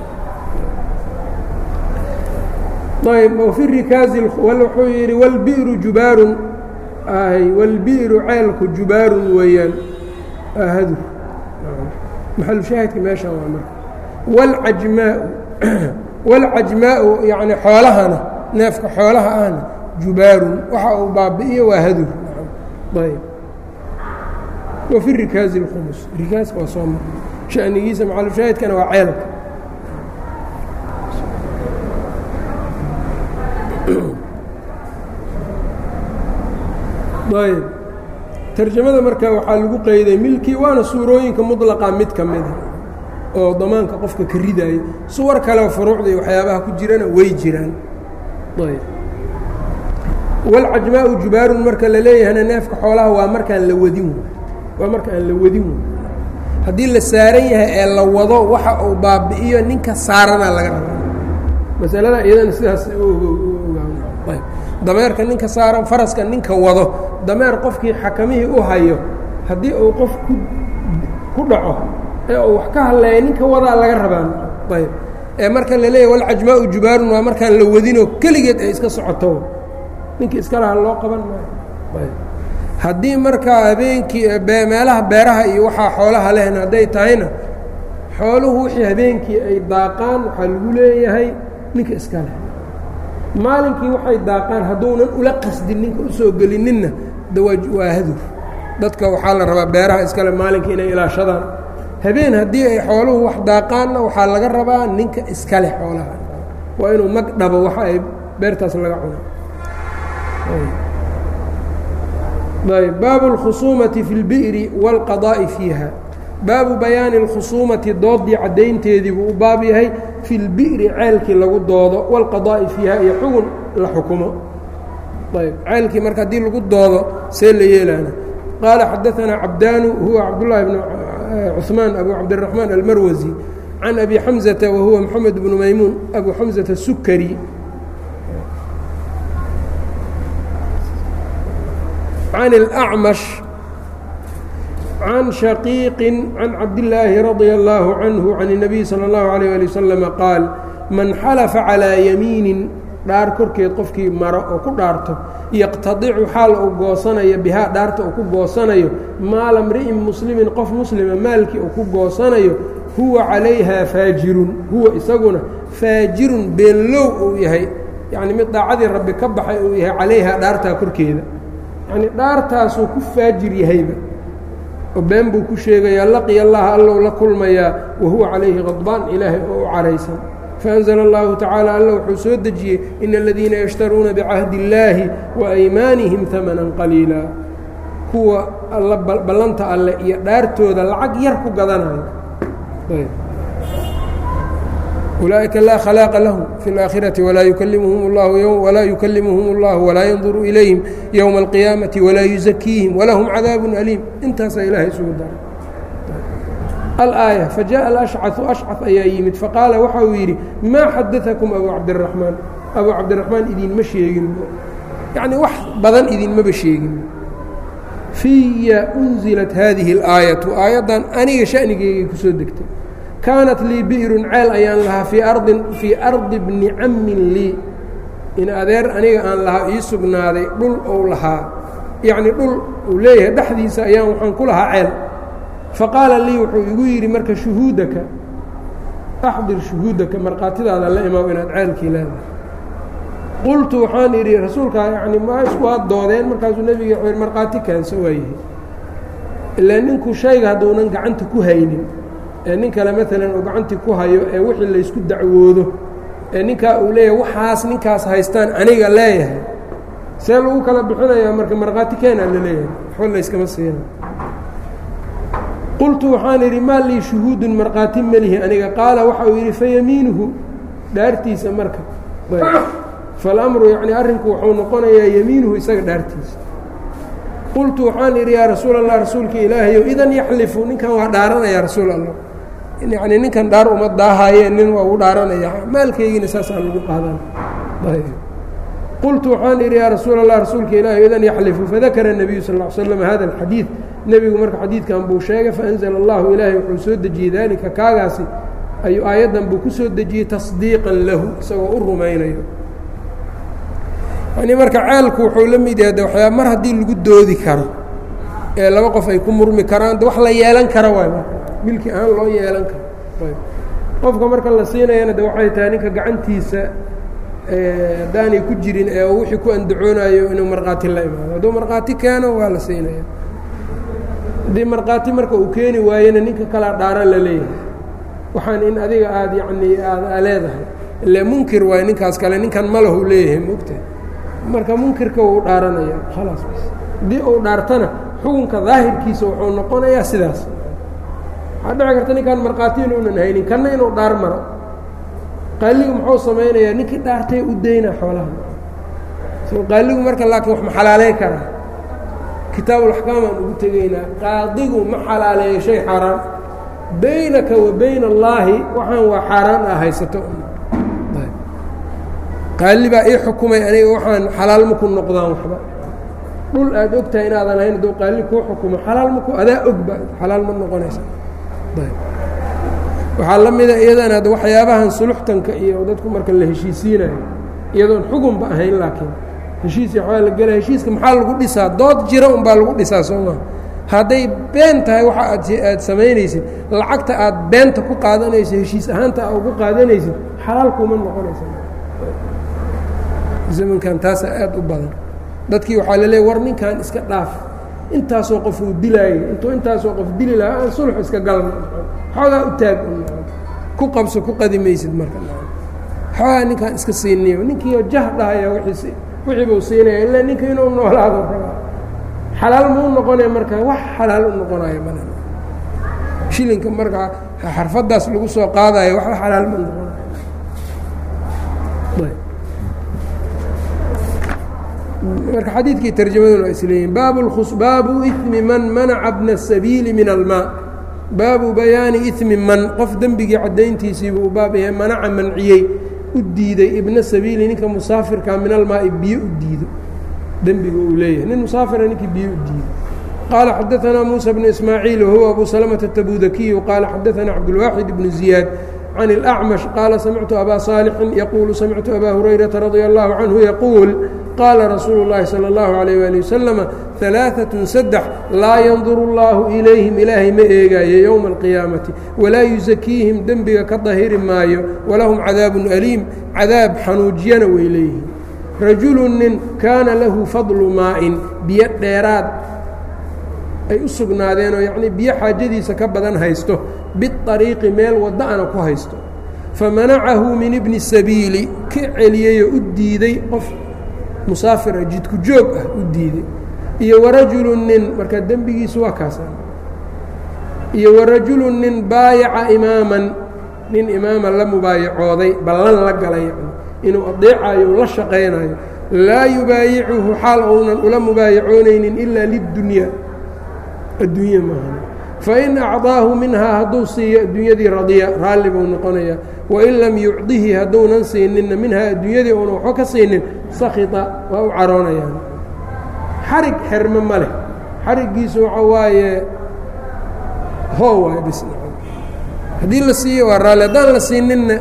ayb wafi rikaazi wuxuu yidhi wlbi'ru jubaarun wاlbi'ru ceelku jubaarun weeyaan hadur maxalu shaahidka meeshaan waa marka wاlcajmaau wاlcajmaau yani xoolahana neefka xoolaha ahna jubaarun waxa uu baabi'iyo waa hadur ayb wafi rikaazi اlkhumus rikaaska waa soo mar shanigiisa maxalu shaahidkana waa ceelka ayb tarjamada marka waxaa lagu qeyday milkii waana suurooyinka muطlaqa mid ka mida oo damaanka qofka ka ridaayo suwar kaleo furuucda iyo waxyaabaha ku jirana way jiraan ayb walcajmaau jubaarun marka la leeyahana neefka xoolaha waa markaan la wadin waa marka aan la wadin haddii la saaran yahay ee la wado waxa uu baabi'iyo ninka saarana laga rabaa masalada iyadana sidaas dameerka ninka saaran faraska ninka wado dameer qofkii xakamihii u hayo haddii uu qof ku ku dhaco ee uu wax ka hadleeya ninka wadaa laga rabaa ayb ee marka la leeyahy walcajmaau jubaarun waa markaan la wadinoo keligeed ay iska socoto ninka iska laha loo qaban maayo haddii markaa habeenkii meelaha beeraha iyo waxaa xoolaha lehna hadday tahayna xooluhu wixii habeenkii ay daaqaan waxaa lagu leeyahay ninka iska leh maalinkii waxay daaqaan hadduunan ula qasdin ninka usoo gelininna waa hadur dadka waxaa la rabaa beeraha iskale maalinka inay ilaashadaan habeen haddii ay xooluhu wax daaqaanna waxaa laga rabaa ninka iska leh xoolaha waa inuu mag dhabo waxa ay beertaas laga cuno ayb baabu اlkhusuumati fi اlbi'ri wاlqadaa'i fiiha baabu bayaani اlkhusuumati doodii caddaynteedii buu u baab yahay fi اlbi'ri ceelkii lagu doodo wاlqadaa'i fiiha iyo xugun la xukumo ayb ceelkii marka haddii lagu doodo see la yeelaana qaala xadaثanaa cabdaanu huwa cabdullahi bn cuثmaan abu cabdالraxmaan almarwasi can abi xamزata wa huwa moxamed bnu maymuun abu xamزata sukari عن الأعمش عن شhقيق عن cabداللaahi رضي الله عنه عن النبي صلى الله عليه لي وسلم qاaل maن xلفa عalىa يميiن dhaar korkeed qofkii maro oo ku dhaarto yqتaطicu xaal uu goosanayo bihaa dhaarta uu ku goosanayo maala mri'in mسلimin qof mslima maalkii uu ku goosanayo huwa عalayha faajirun huwa isaguna faajirun beenlow uu yahay yaعni mid daacadii rabbi ka baxay uu yahay calayha dhaartaa korkeeda yani dhaartaasuu ku faajir yahayba oo been buu ku sheegayaa laqiya allaha allow la kulmayaa wahuwa calayhi qadbaan ilaahay oo u caraysan faأnzla اllahu tacaala alla wuxuu soo dejiyey in aladiina yashtaruuna bicahdi اllaahi waaymaanihim hamanan qaliila kuwa alla ballanta alle iyo dhaartooda lacag yar ku gadanayo ulaaئika laa khlaaqa lahum fi اlآakhiraةi walaa yukalimuhum اllahu walaa yukalimuhum اllahu walaa yanduru ilayhim ywma اlqiyaamaةi walaa yuزakiihim walahum cadaabu aliim intaasaa ilahay isugu daray alآaية fajaءa alأshcaثu ashcaث ayaa yimid faqaala waxa uu yidhi maa xadaثakum abu cabdالraحmaan abu cabdiraحmaan idinma sheegin yacni wax badan idinmaba sheegin fiya unzilat hadihi اlآayaةu aayaddan aniga shanigeygay kusoo degtay kaanat lii bi'run ceel ayaan lahaa fii ardin fii ardi bni cammin lii in adeer aniga aan lahaa ii sugnaaday dhul ou lahaa yacnii dhul uu leeyahay dhexdiisa ayaan waxaan ku lahaa ceel faqaala lii wuxuu igu yidhi marka shuhuudaka axdir shuhuudaka markhaatidaada la imaw inaad ceelkii leedahay qultu waxaan idhi rasuulkaa yacni ma isku had doodeen markaasuu nebiga wuxuu yidhi markhaati kaanso waayahay ilaa ninku shayga hadduunan gacanta ku haynin ee nin kale maalan uu gacantii ku hayo ee wixii laysku dacwoodo ee ninkaa uu leeyahay waxaas ninkaas haystaan aniga leeyahay see lagu kala bixinayaa marka markhaati keenaa la leeyahay waxba layskama siina qultu waxaan idhi maa lii shuhuudun markhaati melihi aniga qaala waxa uu yidhi fayamiinuhu dhaartiisa marka falamru yacni arrinku wuxuu noqonayaa yamiinuhu isaga dhaartiisa qultu waxaan idhi yaa rasuul allah rasuulka ilaahayow idan yaxlifu ninkan waa dhaaranaya rasuul allah yacni ninkan dhaar uma daahayeen nin waa ugu dhaaranaya maalkeygiina saasaan lagu qaadan qultu waxaan idhi yaa rasuul allah rasuulka ilaahayo idan yaxlifu fadakara الnabiyu sal ll slam hada alxadiid nebigu marka xadiidkan buu sheegay faanzla allahu ilaahay wuxuu soo dejiyey daalika kaagaasi ayuu aayaddan buu ku soo dejiyey tasdiiqan lahu isagoo u rumaynayo yani marka ceelku wuxuu la mid yahay de waxyaa mar haddii lagu doodi karo ee laba qof ay ku murmi karaan de wax la yeelan kara waay marka milki ahaan loo yeelan karo qofka marka la siinayana de waxay tahay ninka gacantiisa haddaanay ku jirin ee wixii ku andacoonayo inuu markhaati la imaado hadduu markhaati keeno waa la siinaya haddii markhaati marka uu keeni waayena ninka kalaa dhaaran la leeyahay waxaan in adiga aada yacnii aada leedahay ile munkir waay ninkaas kale ninkan malahu leeyahay mogtahay marka munkirka wuu dhaaranaya khalaas bas haddii uu dhaartana xukunka daahirkiisa wuxuu noqonayaa sidaas waxaa dhici karta ninkaan markhaati inuunan haynin kanna inuu dhaar maro qaaligu muxuu samaynayaa ninkii dhaartay u daynaa xoolaha so qaaligu marka laakiin wax ma xalaaleyn karaa kitaabulaxkaam aan ugu tegaynaa qaadigu ma xalaaleeyo shay xaaraan baynaka wa bayna allaahi waxaan waa xaaraan ah haysato qaali baa ii xukumay aniga waxaan xalaal maku noqdaan waxba dhul aad og tahay inaadan hayn hadduu qaali kuu xukumo xalaal maku adaa ogba xalaal ma noqonaysa waxaa la mida iyadana ad waxyaabahan suluxtanka iyo dadku marka la heshiisiinayo iyadoon xugunba ahayn laakiin heshiis waxbaa la gelaya heshiiska maxaa lagu dhisaa dood jira unbaa lagu dhisaa soo maa hadday been tahay waxa aad aad samaynaysid lacagta aad beenta ku qaadanayso heshiis ahaanta a ugu qaadanaysid xalaal kuma noqonaysa zamankan taasaa aad u badan dadkii waxaa la leeya war ninkan iska dhaaf intaasoo qof uu dilaayay intuu intaasoo qof dili lahaa aan sulx iska galna xoogaa u taag ku qabso ku qadi maysid marka xoogaa ninkaan iska siiniyo ninkiio jah dhahaya wixii buu siinaya ilaa ninka inuu noolaado rabaa xalaal muu noqonaya marka wax xalaal u noqonayo mal shilinka markaa xarfadaas lagu soo qaadayo waxba xalaal ma noqonayo marka xadiidkii tarjamaduna waa isleeyihin baabu imi man manaca bna الsabiili min almaa baabu bayaani imi man qof dembigii caddayntiisiibuu u baab yahay manaca manciyey u diiday ibna sabiili ninka musaafirka min almaai biyo u diido dembiga uu leeyahay nin musaafira ninkii biyo u diido qaala xadaanaa muuسى bnu ismaaciil wahuwa abu salmةa الtabudakiyu qaala xadaanaa cabdulwaaxid bnu ziyaad can الأcmash qaala samictu abaa صaalixin yaquulu samictu abaa hurayraةa radia اllahu canhu yaquul qaala rasuulu اllahi salى اllahu عalيyه ali waslama ثalaaثaة saddex laa yanduru اllahu ilayhim ilaahay ma eegaayo yowma اlqiyaamati walaa yusakiihim dembiga ka dahiri maayo walahum cadaabun aliim cadaab xanuujiyana way leeyihiin rajulu nin kaana lahu fadlu maa'in biyo dheeraad ay u sugnaadeenoo yacnii biyo xaajadiisa ka badan haysto biariiqi meel wada'ana ku haysto famanacahu min ibni sabiili ka celiyeyoo u diiday qof musaafira jidku joog ah u diiday iyo warajulu nin marka dembigiisu waa kaasa iyo warajulu nin baayaca imaaman nin imaama la mubaayacooday ballan la galay yani inuu adeecayo la shaqaynayo laa yubaayicuhu xaal ounan ula mubaayacoonaynin ilaa lidunya adduunya maahan fain acdaahu minhaa hadduu siiyo adduunyadii radiya raalli buu noqonayaa wain lam yucdihi hadduunan siininna minhaa adduunyadii uuna waxba ka siinin sakita waa u caroonayaan xarig xerme ma leh xariggiisu waxa waaye hoo waay bis haddii la siiyo waa raalli haddaan la siininna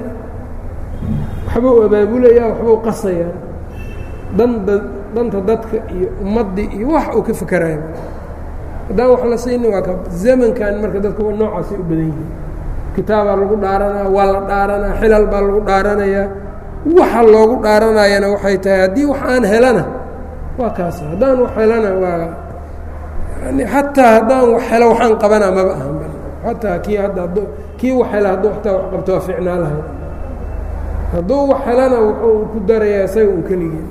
waxbuu abaabulayaa waxbuu qasayaa danda danta dadka iyo ummaddii iyo wax uu ka fekeraya haddaan wax la siinin waa ka zamankan marka dadku noocaasay u badan yihiin kitaabaa lagu dhaaranaya waa la dhaaranaya xilal baa lagu dhaaranayaa waxa loogu dhaaranayana waxay tahay haddii wax aan helana waa kaas haddaan wax helana waa yani xataa haddaan wax helo waxaan qabana maba ahan xataa kii hadda ad kii wax hela hadduu xataa wax qabto waa ficnaa lahay hadduu wax helana wuxuu ku darayaa isaga un keligii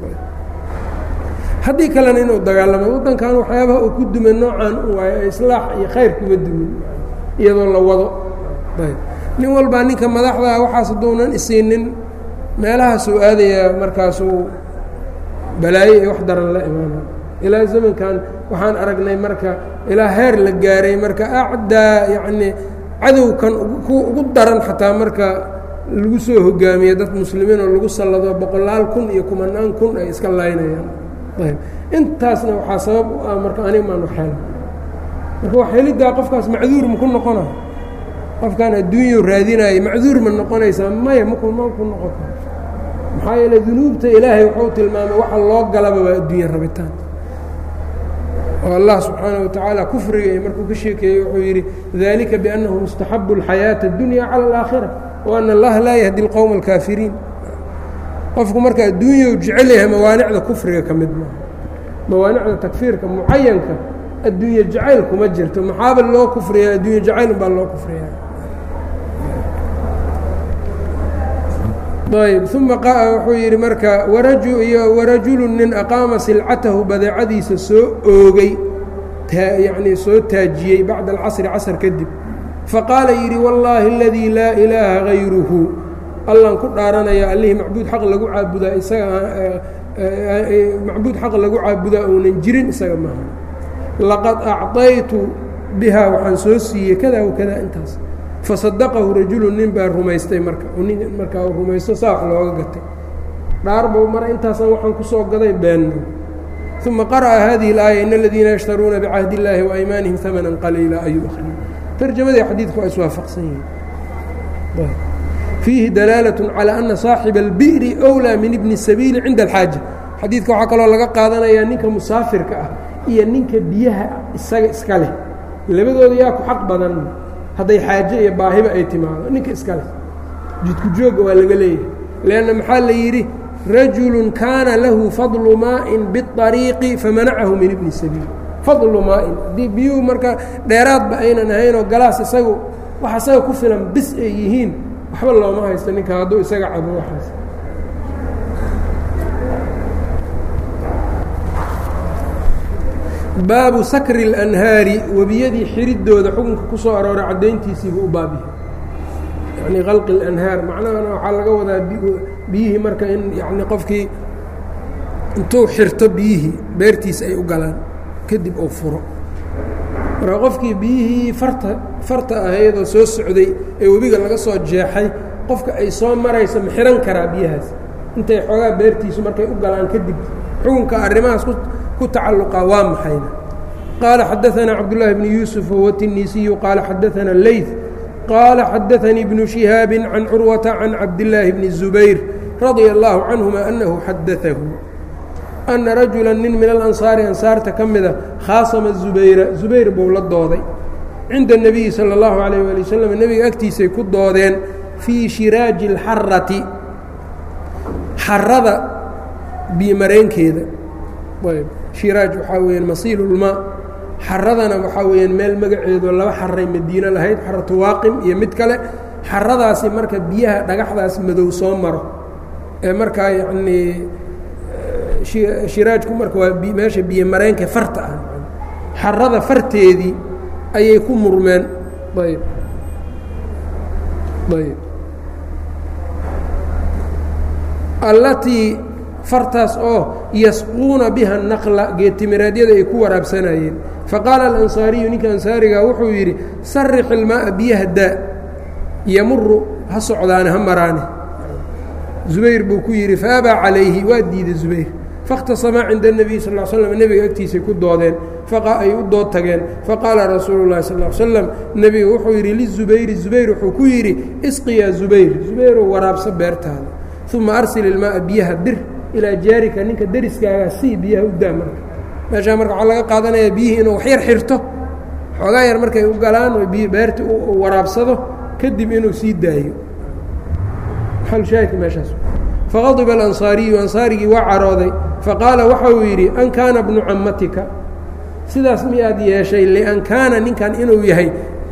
haddii kalena inuu dagaalamo waddankan waxyaabaha uu ku dume noocan u waayo islaax iyo khayr kuma dumin iyadoo la wado ayb nin walbaa ninka madaxdaa waxaas hadduunan isiinin meelahaasuu aadayaa markaasuu balaayo iyo wax daran la imaana ilaa zamankan waxaan aragnay marka ilaa heer la gaaray marka acdaa yacnii cadowkan ugu daran xataa marka lagu soo hogaamiya dad muslimiin oo lagu sallado boqolaal kun iyo kumanaan kun ay iska laynayaan ayb intaasna waxaa sabab u ah marka anig maan waxhel marka wax heliddaa qofkaas macduur maku noqona qofkaan adduunyau raadinaayo macduur ma noqonaysaa maya maku maku noqon karo maxaa yeele dunuubta ilaahay wuxuu tilmaamay waxa loo galaba waa adduunya rabitaan oo allah subxaanaه wa tacaala kufriga iyo markuu ka sheekeeyey wuxuu yidhi dalika biأnnahu mustaxabu اlxayaaةa اdunya calى اlآakhira وأn اllaha laa yahdi اlqowma اlkaafiriin qofku marka adduunyau jecel yahay mawaanicda kufriga ka mid maaha mawaanicda takfiirka mucayanka adduunye jacayl kuma jirto maxaaba loo kufriyaa adduunye jacayl baa loo kufriyaa ayb uma wuxuu yidhi marka iyo warajulu nin aqaama silcatahu badeecadiisa soo oogay yacnii soo taajiyey bacda alcasri casr kadib faqaala yidhi wallaahi aladii laa ilaaha gayruhu allan ku dhaaranaya allihii macbuud xaq lagu caabudaa isaga macbuud xaq lagu caabudaa uunan jirin isaga maaha laqad acطaytu bihaa waxaan soo siiyey kada wakada intaas fasadaqahu rajulu nin baa rumaystay marka nin markaa rumaysto saa wax looga gatay dhaarbow mara intaasaan waxaan kusoo gaday beenno uma qara'a hadihi اlaaya in aladiina yashtaruuna bicahdi اllaahi waaymaanihim amanan qaliila ayuu akhriyay tarjamadii xadiidku waa iswaafaqsan yihin fiihi dalaalة calى ana saaxiba اlbi'ri أwlىa min ibni sabiili cinda alxaaja xadiidka waxaa kaloo laga qaadanayaa ninka musaafirka ah iyo ninka biyaha isaga iska leh labadooda yaa ku xaq badan hadday xaaje iyo baahiba ay timaado ninka iska leh jidku joogga waa laga leeyahay leanna maxaa la yidhi rajulu kaana lahu fadlu maa'in biطariiqi famanacahu min ibni sabiil fadlu maa'in haddii biyuhu marka dheeraadba aynan ahaynoo galaas isagu wax isaga ku filan bis ay yihiin waxba looma haysto ninka hadduu isaga cabo waxaas baabu sakri اlanhaari webiyadii xiridooda xukunka ku soo arooray caddayntiisiibuu u baabihay yacni qalqi اlanhaar macnahana waxaa laga wadaa biyihii marka in yani qofkii intuu xirto biyihii beertiisa ay u galaan kadib uu furo marka qofkii biyihii farta farta ahayd oo soo socday ee webiga laga soo jeexay qofka ay soo marayso ma xihan karaa biyahaas intay xoogaa beertiisu markay u galaan kadib xukunka arrimahaas ku tacalluqa waa maxayna qaala xadaanaa cabdullaahi bni yuusuf wahuwa tinisiyu qaala xadaanaa leyt qaala xadaanii bnu shihaabi can curwata can cabdillaahi bni zubayr radia allaahu canhuma annahu xadaahu ana rajula nin min alansaari ansaarta ka mida khaasama zubayra zubayr buu la dooday cinda اnebiyi salى اllahu alayh ali wasalam nebiga agtiisay ku doodeen fii shiraaji اlxarati xarada biyomareenkeeda ayb shiraaj waxaa weyaan masiilulmaa xaradana waxaa weyaan meel magaceedo laba xaray madiine lahayd xaratu waaqim iyo mid kale xaradaasi marka biyaha dhagaxdaas madow soo maro ee markaa yacnii shiraajku marka waa meesha biyo mareenka farta ah xarada farteedii ayay ku murmeen ayb ayb allatii fartaas oo yasquuna biha naqla geedtimireedyada ay ku waraabsanayeen faqaala alansaariyu ninka ansaariga wuxuu yidhi sarix ilmaaa biyaha daa yamuru ha socdaane ha maraane zubayr buu ku yidhi faabaa calayhi waa diiday zubayr faاkhtasamaa cinda الnebiy sal ا slm nebiga agtiisay ku doodeen ay u dood tageen faqaala rasuulu lahi sal slam nebigu wuxuu yidhi lizubayri zubayr wuxuu ku yidhi isqiyaa zubayr zubayrow waraabsa beertaada uma arsil ilmaaa biyaha dir ilaa jaarika ninka deriskaaga sii biyaha u daa marka meeshaa marka waxaa laga qaadanayaa biyihii inuu waxyar xirto xoogaa yar markay u galaan oo biy beerta u waraabsado kadib inuu sii daayo maxalushaahidka meeshaas faqadiba alansaariyu ansaarigii waa carooday faqaala waxa uu yidhi an kaana bnu cammatika sidaas miyaad yeeshay lian kaana ninkan inuu yahay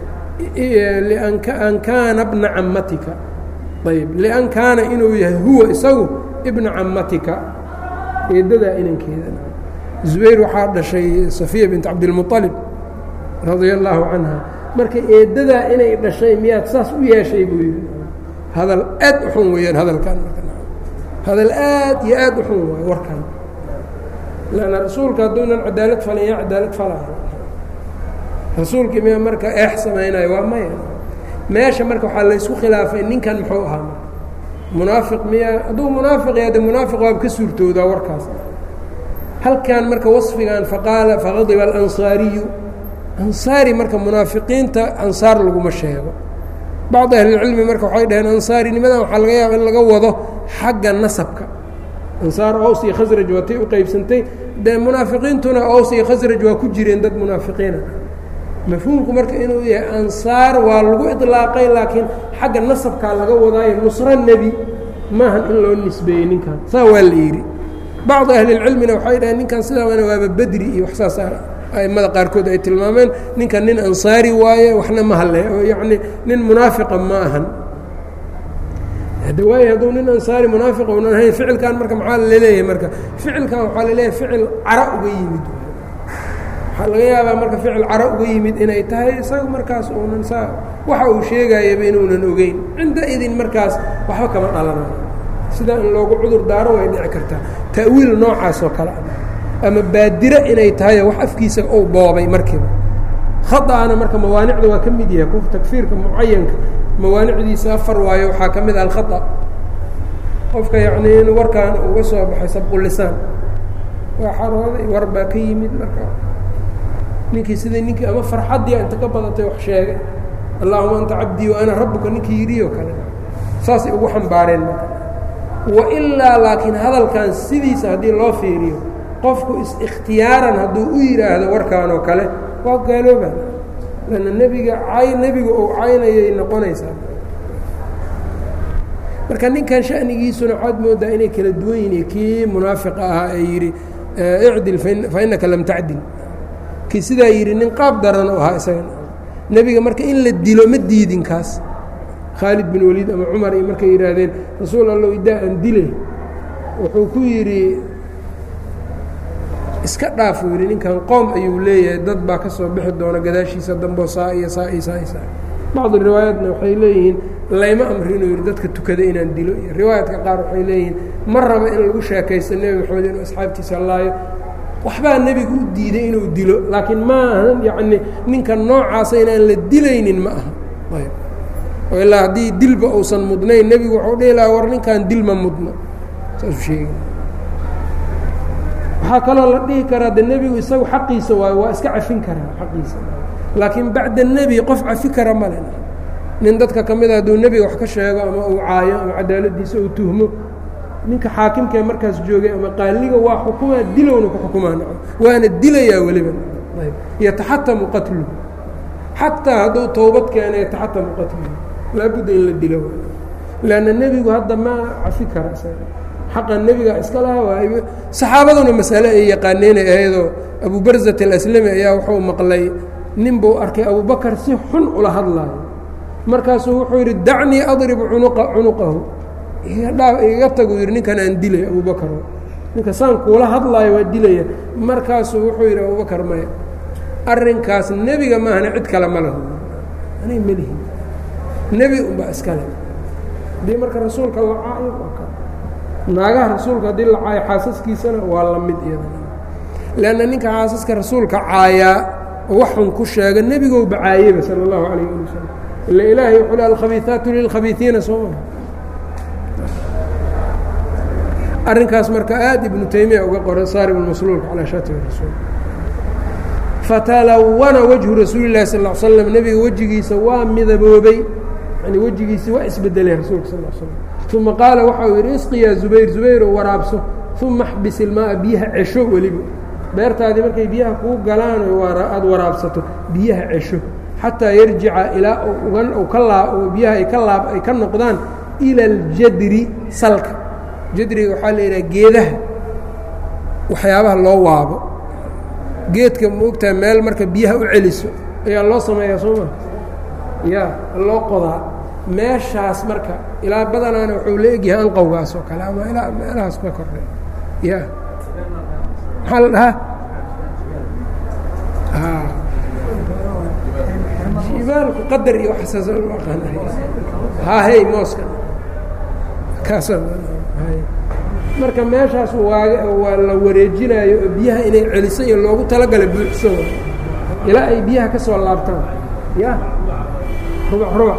an kaana bna cammatika ayb lian kaana inuu yahay huwa isagu ibna cammatika eedadaa inankeeda zubayr waxaa dhashay safiya bint cabdilmualib radia allaahu canha marka eedadaa inay dhashay miyaad saas u yeeshay buu yidhi hadal aad u xun weeyaan hadalkan hadal aad iyo aad u xun waayo warkan lanna rasuulka hadduunan cadaalad falin yaa cadaalad falaayo rasuulkii miya marka eex samaynayo waa maya meesha marka waxaa laysku khilaafay ninkan muxuu ahaa munaafiq miya hadduu munaafiq yahay de munaafiq waaba ka suurtoodaa warkaas halkan marka wasfigan faqaala faqadiba alansaariyu ansaari marka munaafiqiinta ansaar laguma sheego bacd ahlilcilmi marka waxay dhaheen ansaarinimadan waxaa laga yaaba in laga wado xagga nasabka ansaar ows iyo khasraj waatay u qeybsantay dee munaafiqiintuna ows iyo khasraj waa ku jireen dad munaafiqiina mafhuumku marka inuu yahay ansaar waa lagu iطlaaqay laakiin xagga nasabkaa laga wadaayo nusro nebi maahan in loo nisbeeyey ninkan saa waa la yidhi bacdu ahlilcilmina waxay dhaheen ninkan sidaana waaba bedri iyo wax saas aimada qaarkood ay tilmaameen ninkan nin ansaari waaye waxna ma halle oo yacni nin munaafiqa ma ahan waay hadduu nin ansaari munaafiqa unan ahayn ficilkan marka maxaa laleeyahay marka ficilkan waxaa laleeyahay ficil cara uga yimid waxaa laga yaabaa marka ficil caro uga yimid inay tahay isaga markaas uunan saa waxa uu sheegayaba inuunan ogeyn cinda idin markaas waxba kama dhalanayo sidaa in loogu cudur daaro way dhici kartaa ta'wiil noocaas oo kale ah ama baadiro inay tahayo wax afkiisa uu boobay markiiba khaطa'ana marka mawaanicda waa ka mid yahay ku takfiirka mucayanka mawaanicdiisa afar waayo waxaa ka mid ah alkhaطأ qofka yacnii in warkaan uga soo baxay sabqulisaan waa xarooday war baa ka yimid marka ninkii sida ninkii ama farxaddii inta ka badatay wax sheegay allahuma anta cabdii wa ana rabuka ninkii yidhi oo kale saasay ugu xambaareen marka wailaa laakiin hadalkan sidiisa haddii loo fiiriyo qofku is-ikhtiyaaran hadduu u yidhaahdo warkaan oo kale waa gaalooba lanna nebiga cay nebiga ou caynayay noqonaysaa marka ninkan shanigiisuna waxaad moodaa inay kala duwan yihiin kii munaafiqa ahaa ee yidhi icdil fa innaka lam tacdil kii sidaa yidhi nin qaab daran oo ahaa isaga nebiga marka in la dilo ma diidin kaas khaalid bin waliid ama cumar iyo markay yidhaahdeen rasuul allow idaa aan dile wuxuu ku yidhi iska dhaaf uu yidhi ninkan qoom ayuu leeyahay dad baa ka soo bixi doona gadaashiisa damboo saa iyo saa iyo saa iyo saa bacdu riwaayaatna waxay leeyihiin layma amrinuu yidhi dadka tukada inaan dilo iyo riwaayaadka qaar waxay leeyihiin ma raba in lagu sheekaysto nebi maxamed inuu asxaabtiisa laayo waxbaa nebigu u diiday inuu dilo laakiin ma ahan yacni ninka noocaasa inaan la dilaynin ma aha ayb oo ilaa haddii dilba uusan mudnayn nebigu waxau dhihi lahaa war ninkan dil ma mudno saasuu sheegi waxaa kaloo la dhihi karaa de nebigu isagu xaqiisa waayo waa iska cafin karaa xaqiisa laakiin bacda nebi qof cafi kara male nin dadka ka mida hadduu nebiga wax ka sheego ama uu caayo ama cadaaladiisa uu tuhmo ninka xaakimkaee markaas joogay ama qaaliga waa xukumaa dilowna ku xukumaa naco waana dilayaa weliba yataxatamu qatluhu xataa hadduu towbad keena yataxatamu qatluhu laabudda in la dilo lanna nebigu hadda ma cafi kara isaga xaqa nebiga iska laha waa saxaabaduna masale ay yaqaaneenay ahaydoo abu barzat alaslami ayaa wuxuu maqlay nin buu arkay abubakar si xun ula hadlaayo markaasuu wuxuu yidhi dacnii adrib unuqa cunuqahu igaga tagu yidhi ninkan aan dilay abubakar ninka saan kuula hadlaayo waa dilaya markaasuu wuxuu yidhi abubakar maya arrinkaas nebiga maahana cid kale ma lahu anay melihi nebi unbaa iskale haddii marka rasuulka la caayo waa ka naagaha rasuulka haddii la caayo xaasaskiisana waa la mid iyada leanna ninka xaasaska rasuulka caayaa oo wax xun ku sheega nebigow bacaayeba sala allahu calayh ali wasalam ila ilaahay wuxuu le alkhabiiثaatu lilkhabiiثiina soo maa arrinkaas marka aad ibnu taymiya uga qoray saarib masluulka calaa shaatimi rasuul fatalawana wajhu rasuuli lahi sal l slam nebiga wejigiisa waa midaboobay yani wejigiisi waa isbedelay rasuulka sal l slam uma qaala waxa uu yidhi isqi yaa zubayr zubayr oo waraabso uma axbis ilmaaa biyaha cesho weliba beertaadii markay biyaha kuu galaan oo aada waraabsato biyaha cesho xataa yarjica ilaa ugan ka laa biyaha ay ka laab ay ka noqdaan ila aljadri salka jadriga waxaa la yidhaha geedaha waxyaabaha loo waabo geedka maogtaha meel marka biyaha u celiso ayaa loo sameeyaa soo maa ya loo qodaa meeshaas marka ilaa badanaana wuxuu la egyahay anqowgaas oo kale ama ilaa meelahaas ka kordhay ya maxaa la dhahaa jibaalku qadar iyo waxasaas aqaan hahey mooska kaasa marka meeshaas waa waa la wareejinaayo oo biyaha inay celiso iyo loogu talagala buuxso ilaa ay biyaha ka soo laabtaan ya rubac rubac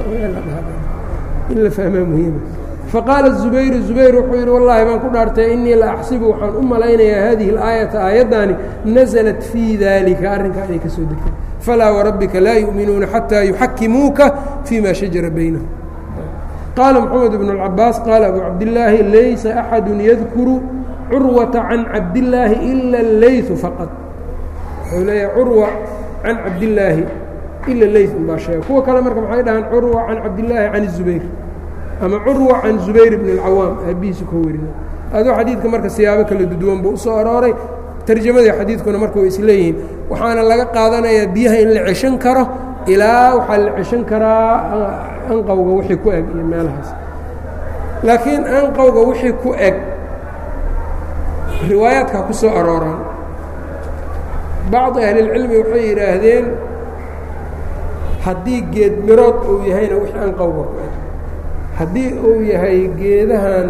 in la fahmaa muhiima faqaala zubayru zubayr wuxuu yidhi wallaahi baan ku dhaartay innii la axsibu waxaan u malaynayaa hadihi اlaayata aayaddaani naزlat fii dalika arrinkaa inay ka soo degtay falaa warabbika laa yu'minuuna xataa yuxakimuuka fii ma shajara baynahum qaala mxamed bn اcabaas qaala abu cabdillaahi laysa axadu yadkuru curwata can cabdillaahi ila اleyثu faqad wuxuu leeyahay curwa can cabdillaahi ila ley baa sheega kuwa kale marka maxay dhahaan curwa can cabdillaahi can الzubayr ama curwa can zubayr bn اlcawaam aabihiisu ka werina adoo xadiidka marka siyaabo kala duduwan buu usoo arooray tarjamadii xadiidkuna marka way isleeyihiin waxaana laga qaadanayaa biyaha in la ceshan karo ilaa waxaa la ceshan karaa anqowga wixii ku eg iyo meelahaas laakiin anqowga wixii ku eg riwaayaadkaa ku soo arooraan bacdi ahlilcilmi waxay yidhaahdeen haddii geed mirood uu yahayna wixii aan qowga ku eg haddii uu yahay geedahan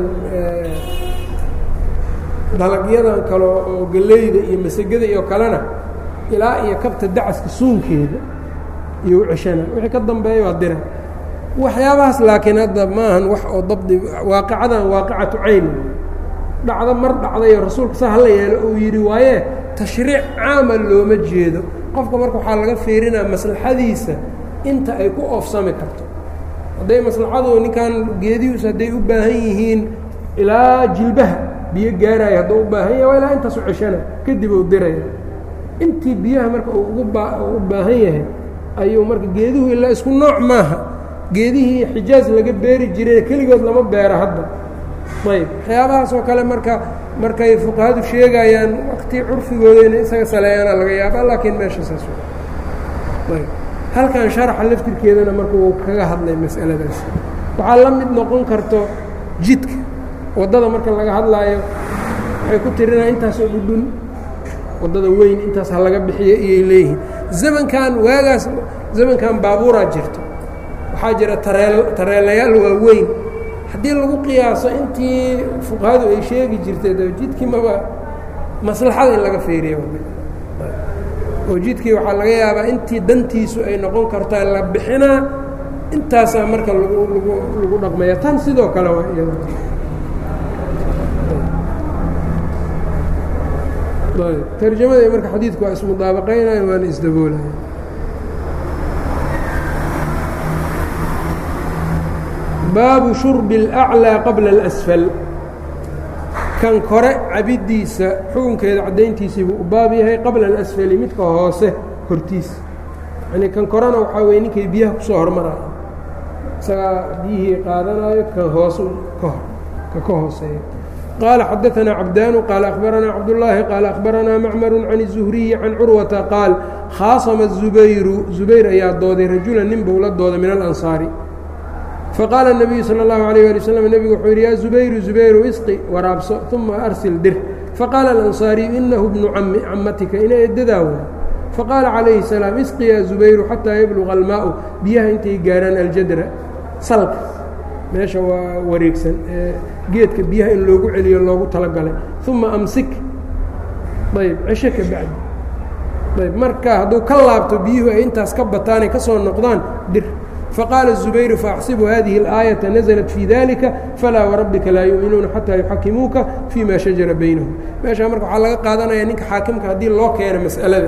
dalagyadan kale oo galleyda iyo masegada iyo kalena ilaa iyo kabta dacaska suunkeeda iyo u ceshana wixii ka dambeeya waa dira waxyaabahaas laakiin hadda maahan wax oo dabdi waaqicadan waaqicatu cayn dhacdo mar dhacdayo rasuulka saa hala yeelo uu yidhi waaye tashriic caama looma jeedo qofka marka waxaa laga fiirinaa maslaxadiisa inta ay ku oofsami karto hadday maslaxadu ninkan geedihiisu hadday u baahan yihiin ilaa jilbaha biyo gaaraayo hadduu u baahan yahay waa ilaa intaasu ceshana kadib uu diraya intii biyaha marka uu ugu ba u baahan yahay ayuu marka geeduhu ilaa isku nooc maaha geedihii xijaaj laga beeri jiray keligood lama beero hadda ayb waxyaabahaas oo kale marka markay fuqahadu sheegayaan wakti curfigooda inay isaga saleeyaana laga yaaba laakiin meesha saas ayb halkan sharaxa laftirkeedana marka wuu kaga hadlay mas'aladaas waxaa la mid noqon karto jidka waddada marka laga hadlaayo waxay ku tirinaa intaasoo dhudhun waddada weyn intaas ha laga bixiyo iyay leeyihiin zamankan waagaas zamankan baabuuraa jirto waxaa jira tareel tareelayaal waaweyn haddii lagu qiyaaso intii fuqahadu ay sheegi jirtay jidkii maba maslaxada in laga feeriyo oo jidkii waxaa laga yaabaa intii dantiisu ay noqon kartaa la bixinaa intaasaa marka lagu lagu lagu dhaqmaya tan sidoo kale waa iyada tarjamada marka xadiidku waa ismudaabaqaynaya waana isdaboolaya baabu shurbi اlأclىa qabla اlasfal kan kore cabiddiisa xukunkeeda caddayntiisii buu u baab yahay qabla alasfali midka hoose hortiisa yani kan korena waxaa weye ninkay biyaha kusoo hormaraya isagaa biyihii qaadanayo kan hoose ka hor ka ka hooseeya qaala xadaanaa cabdaanu qaala akhbaranaa cabdullaahi qaala akhbaranaa macmaru can الzuhriyi can curwata qaal khaasama zubayru zubayr ayaa dooday rajulan nin buu la dooday min alansaari faqaala الnabiyu salى اllahu عalيه ali wslam nebigu wuxuu yidhi yaa zubayru zubayru isqi waraabso uma arsil dir faqaala alansaariyu inahu bnu cami camatika ina edadaa way faqaala calayhi الsalaam isqi yaa zubayru xataa yabluga almaau biyaha intay gaarhaan aljadra salka meesha waa wareegsan ee geedka biyaha in loogu celiyo loogu talagalay uma amsik ayb cesho ka bacdi ayb marka hadduu ka laabto biyuhu ay intaas ka bataanay ka soo noqdaan dir faqaala الزubayru faaxsibu hadihi الآayaةa naزlat fii dalika falaa warabbika laa yuuminuuna xataa yuxakimuuka fii ma shajara baynahum meeshaa marka waxaa laga qaadanaya ninka xaakimka haddii loo keeno mas'alada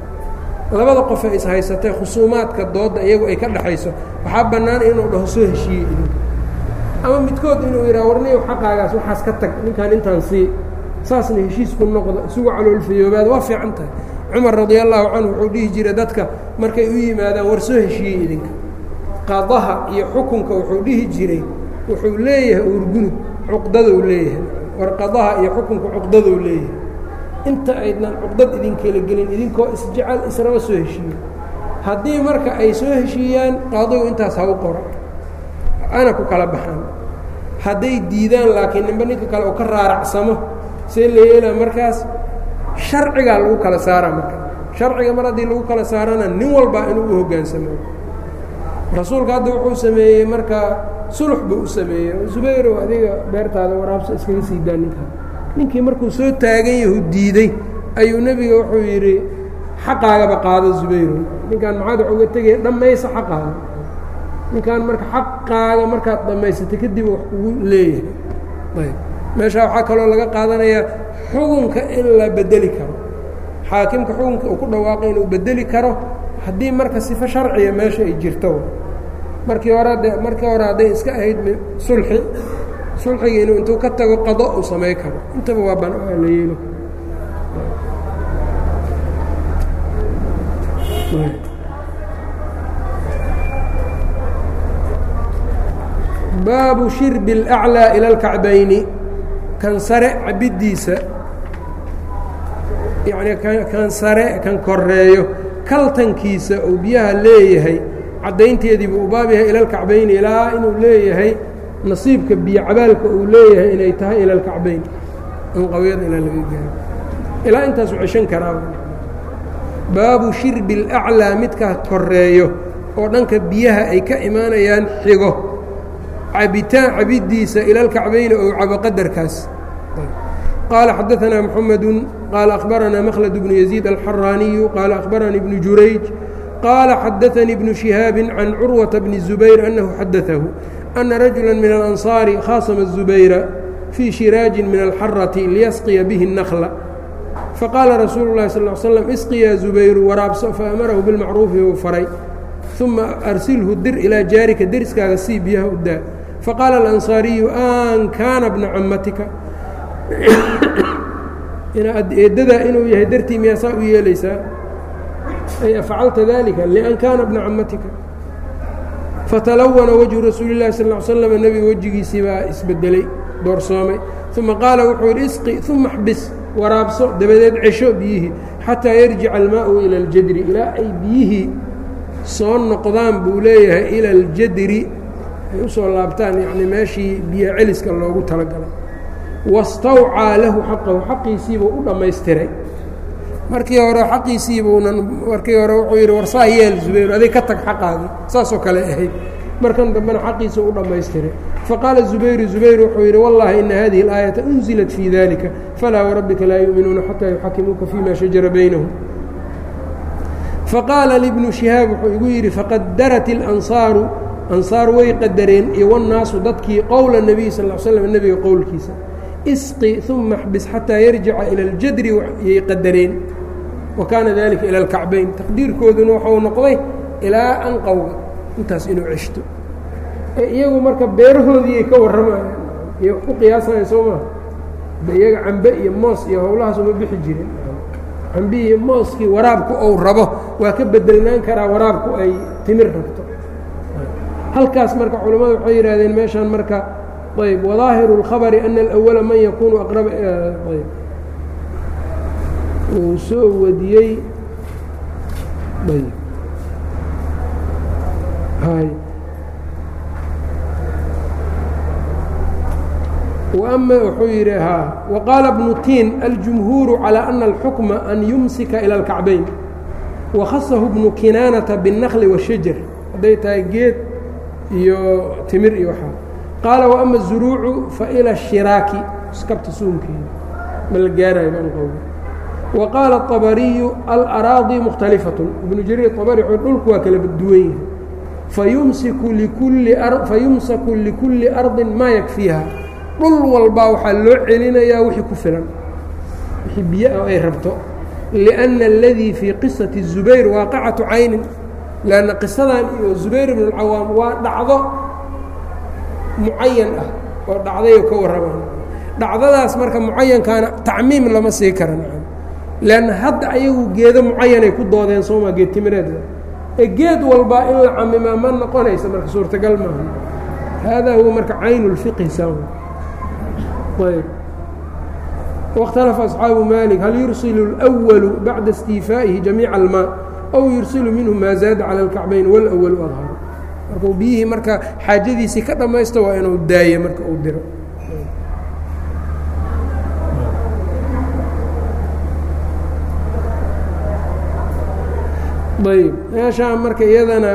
labada qof ee ishaysatay khusuumaadka dooda iyagu ay ka dhaxayso waxaa bannaan inuu dhaho soo heshiiyey idinka ama midkood inuu yidhaha warniyow xaqaagaas waxaas ka tag ninkaan intaan sii saasna heshiisku noqda isugu caloolfayoobaada waa fiican tahay cumar radia allahu canhu wuxuu dhihi jiray dadka markay u yimaadaan war soo heshiiyey idinka qadaha iyo xukunka wuxuu dhihi jiray wuxuu leeyahay uurgunud cuqdadou leeyahay war qadaha iyo xukunka cuqdadou leeyahay inta aydnan cuqdad idinkala gelin idinkoo isjecel israba soo heshiiyo haddii marka ay soo heshiiyaan qaadigu intaas ha u qoro ana ku kala baxaan hadday diidaan laakiin ninba ninka kale uu ka raaracsamo see la yeelaa markaas sharcigaa lagu kala saaraa marka sharciga mar haddii lagu kala saarana nin walbaa inuu u hoggaansamo rasuulka hadda wuxuu sameeyey marka sulux buu u sameeyey zubayrow adiga beertaada waraabso iskaga sii daa ninkaa ninkii markuu soo taagan yahu diiday ayuu nebiga wuxuu yidhi xaqaagaba qaado zubayrow ninkaan maxaad wax uga tegaya dhammaysa xaqaaga ninkaan marka xaqaaga markaad dhammaysatay kadib wax kugu leeyahay ayb meeshaa waxaa kaloo laga qaadanayaa xukunka in la bedeli karo xaakimka xukunka uu ku dhawaaqay inuu bedeli karo haddii marka sifo sharciya meesha ay jirto markii hore de markii hore hadday iska ahayd sulxi sulxigii inuu intuu ka tago qado uu samay karo intaba waa ban la yeelo baabu shirbi اlأclىa ilى اlkacbayni kan sare cabiddiisa yani kan sare kan koreeyo kaltankiisa uu biyaha leeyahay caddaynteedii buu u baab yahay ila alkacbayni ilaa inuu leeyahay nasiibka biyo cabaalka uu leeyahay inay tahay ila alkacbayn anqawyada ilaa laga gaaro ilaa intaasu ceshan karaa baabu shirbi اlأclىa midka koreeyo oo dhanka biyaha ay ka imaanayaan xigo cabitaan cabidiisa ila اlkacbayni ou cabo qadarkaas qaala xadaثna mحamedu qaala akhbarana mkhlد bnu يزيid alxaraaniyu qaala akhbaranii bnu jurayj qaala xadaثanii bnu شihaabi can curwaةa bni الزubayr أnahu xadaثahu أna rajula min الأnصاari khاasma الزubayra fii shiraajin min alxarati liyasqiya bihi الnkhla faqaala rasuulu الlahi sal ه slm isqiyaa zubayru waraabso faamarahu bilmacruufi uu faray uma arsilhu dir ilaa jaarika deriskaaga sii biyaha u daa faqaala alansaariyu an kaana bna cammatika eeddadaa inuu yahay dartii miyaasaa u yeelaysaa ay afcalta dalika lian kaana bna cammatika fatalawana wajhu rasuuli اlahi sal ه slm nebiga wejigiisii baa isbedelay doorsoomay uma qaala wuxuu yidhi isqi uma xbis waraabso dabadeed cesho biyihii xataa yarjica almaau ila اljadri ilaa ay biyihii soo noqdaan buu leeyahay ila اljadri ay usoo laabtaan yani meeshii biyo celiska loogu talagalay wastawcaa lahu xaqahu xaqiisiibuu u dhammaystiray markii hore xaqiisiibuunan markii hore wuxuu yidhi warsaa yeel zubayr adig ka tag xaqaagii saasoo kale ahayd markan dambena xaqiisa u dhammaystiray faqaala zubayru zubayr wuxuu yidhi wallahi ina hadihi اlaayaةa unzilat fii dalika falaa warabbika laa yuuminuuna xataa yuxakimuuka fima shajara baynahum faqaala libnu shihaab wuxuu igu yidhi faqadarat اlansaaru ansaar way qadareen iyo wannaasu dadkii qowla nebiy sal l slm nebiga qowlkiisa isqi uma xbis xataa yarjica ila اljadri yay qadareen wa kaana dalika ila اlkacbayn taqdiirkooduna waxau noqday ilaa anqowga intaas inuu ceshto iyagu marka beerahoodiiay ka warramayaan iyo wax ku qiyaasanaya soo maa de iyaga cambe iyo moos iyo howlahaas uma bixi jirin cambe iyo mooskii waraabku ou rabo waa ka bedelnaan karaa waraabku ay timir rabto halkaas marka culammadu waxay yidhahdeen meeshaan marka ayb wadaahiru اlkhabari ana alأwala man yakuunu aqraba ayb uu soo wadiyey ayb hay وأma wuxuu yidhi haa وqاala بnu tiin aljumhuuru calى أna الxukma an yumsika ilى الkacbayn wakhasahu bnu kinaanata bالnakli والshajar hadday tahay geed iyo timir iyo waxaa qaala وأma الزuruucu faإlى الshiraaki skabta suunkeeda ma la gaarayo banqowga وaqaala الطabariyu alأraadي mkhتalifaة ibnu jariir طabri dhulku waa kala duwan yahay fayumsiku likulli fayumsaku likulli arضi maa yakfiiha dhul walbaa waxaa loo celinayaa wixii ku filan wixii biyo ay rabto liأnna اladii fii qisaةi الزubayr waaqicatu caynin lanna qisadan iyo zubayr bn اlcawaam waa dhacdo mucayan ah oo dhacdayoo ka warramaan dhacdadaas marka mucayankaana tacmiim lama sii karan lanna hadda ayagu geedo mucayanay ku doodeen sooma geed timireedda ee geed walbaa in la camimaa ma noqonaysa marka suurtagal maaha haadaa huwa marka cayn اlfiqhi sam ayb واkhtalafa أصxaabu malik hal yursilu الأwalu bacda اstiifaa'ihi jamiica almaa aw yursilu minhu maa zaada calى اlkacbayn wاlأwalu adharu markuu biyihii marka xaajadiisii ka dhammaysto waa inuu daaye marka uu diro ayb meeshaa marka iyadana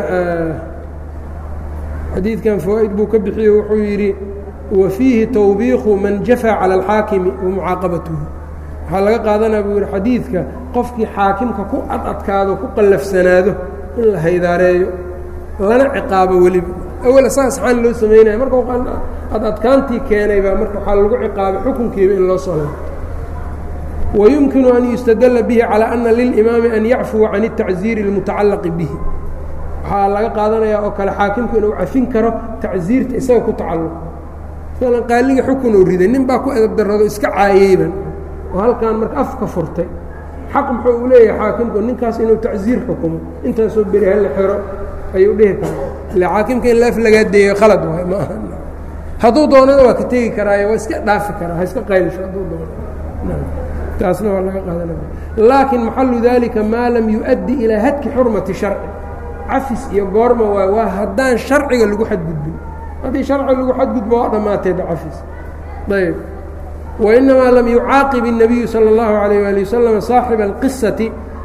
xadiidkan fawaaid buu ka bixiye wuxuu yidhi wa fiihi tawbiiqu man jafaa cala alxaakimi wa mucaaqabatuhu waxaa laga qaadanaya buu yihi xadiidka qofkii xaakimka ku ad adkaado ku qallafsanaado in la haydaareeyo lana ciqaabo weliba awel saas xaan loo samaynaya marka ad adkaantii keenay baa marka waxaa lagu ciqaabay xukunkiiba in loo soo laabto ويمkiن أن يستدل bه على أنa للإماaم أن يعفوa عن التacزيiر المتacalق bه waxaa laga qaadanaya oo kale xaakimku inuu cafin karo tacزiirta isaga ku tacalq mثala qaaliga xukun uu riday nin baa ku edab darado iska caayeyban oo halkan marka afka furtay xaq muxuu u leeyahay xaakimku ninkaas inuu tacزiir xukumo intaasoo beri halla xero ayuu dhihi karaa ille xaakimka in laaf lagaa deeyo khalad waay ma aha hadduu doonana waa ka tegi karaayo waa iska dhaafi karaa ha iska qaylisho hadduu doono taasna waa laga qaadanaya laakiin maxalu dalika maa lam yu-addi ilaa hadki xurmati sharci cafis iyo goorma waay waa haddaan sharciga lagu xadgudbin haddii sharciga lagu xadgudbo waa dhammaatayba cafis ayb wainamaa lam yucaaqib الnabiyu salى اllahu عalayه ali wasalam saaxiba اlqisati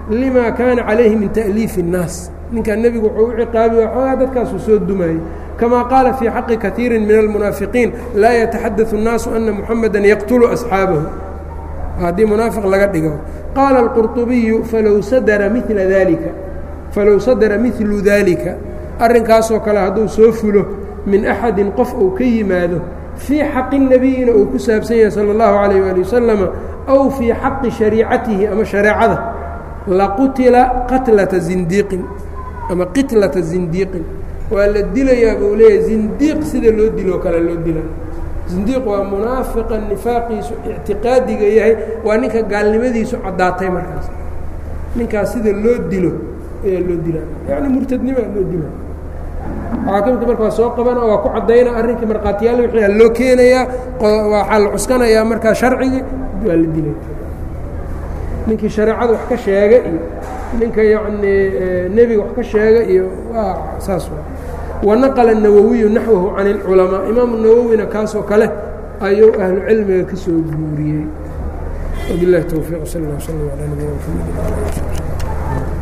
lima kaana calayhi min ta'liifi الnaas ninkaa nebigu wuxuu u ciqaabiy xoogaa dadkaasuu soo dumayey kama qaala fii xaqi kaiiri min almunaafiqiin laa yataxadaثu الnaasu ana muxamada yaqtulu asxaabahu haddii munaafiq laga dhigo qaala اlqurطubiyu falow sadara mila dalika falow sadara milu dalika arrinkaasoo kale hadduu soo fulo min axadin qof uu ka yimaado fii xaqi nebiyina uu ku saabsan yahay salى اllahu عalayه ali wasalama aw fii xaqi shariicatihi ama shareecada laqutila qatlata zindiiqin ama qitlata zindiiqin waa la dilayaa buu leeyahay zindiiq sida loo diloo kale loo dila zindiiq waa munaafiqa nifaaqiisu ictiqaadiga yahay waa ninka gaalnimadiisu caddaatay markaas ninkaas sida loo dilo ayaa loo dilaa yacni murtadnimaa loo dila xaakimka marka waa soo qabana waa ku caddayna arrinkii markhaatiyaal wixii a loo keenayaa waxaa la cuskanayaa markaa sharcigii waa la dilay ninkii shareecada wax ka sheega iyo ninka yacnii nebiga wax ka sheega iyo waa saas wanaqala الnawowiyu naxwahu can اlculamaa imaamu nawowina kaasoo kale ayuu ahlu cilmiga ka soo guuriyey wabilahi towfiiq sal اllah slm alى nabiyina mxamed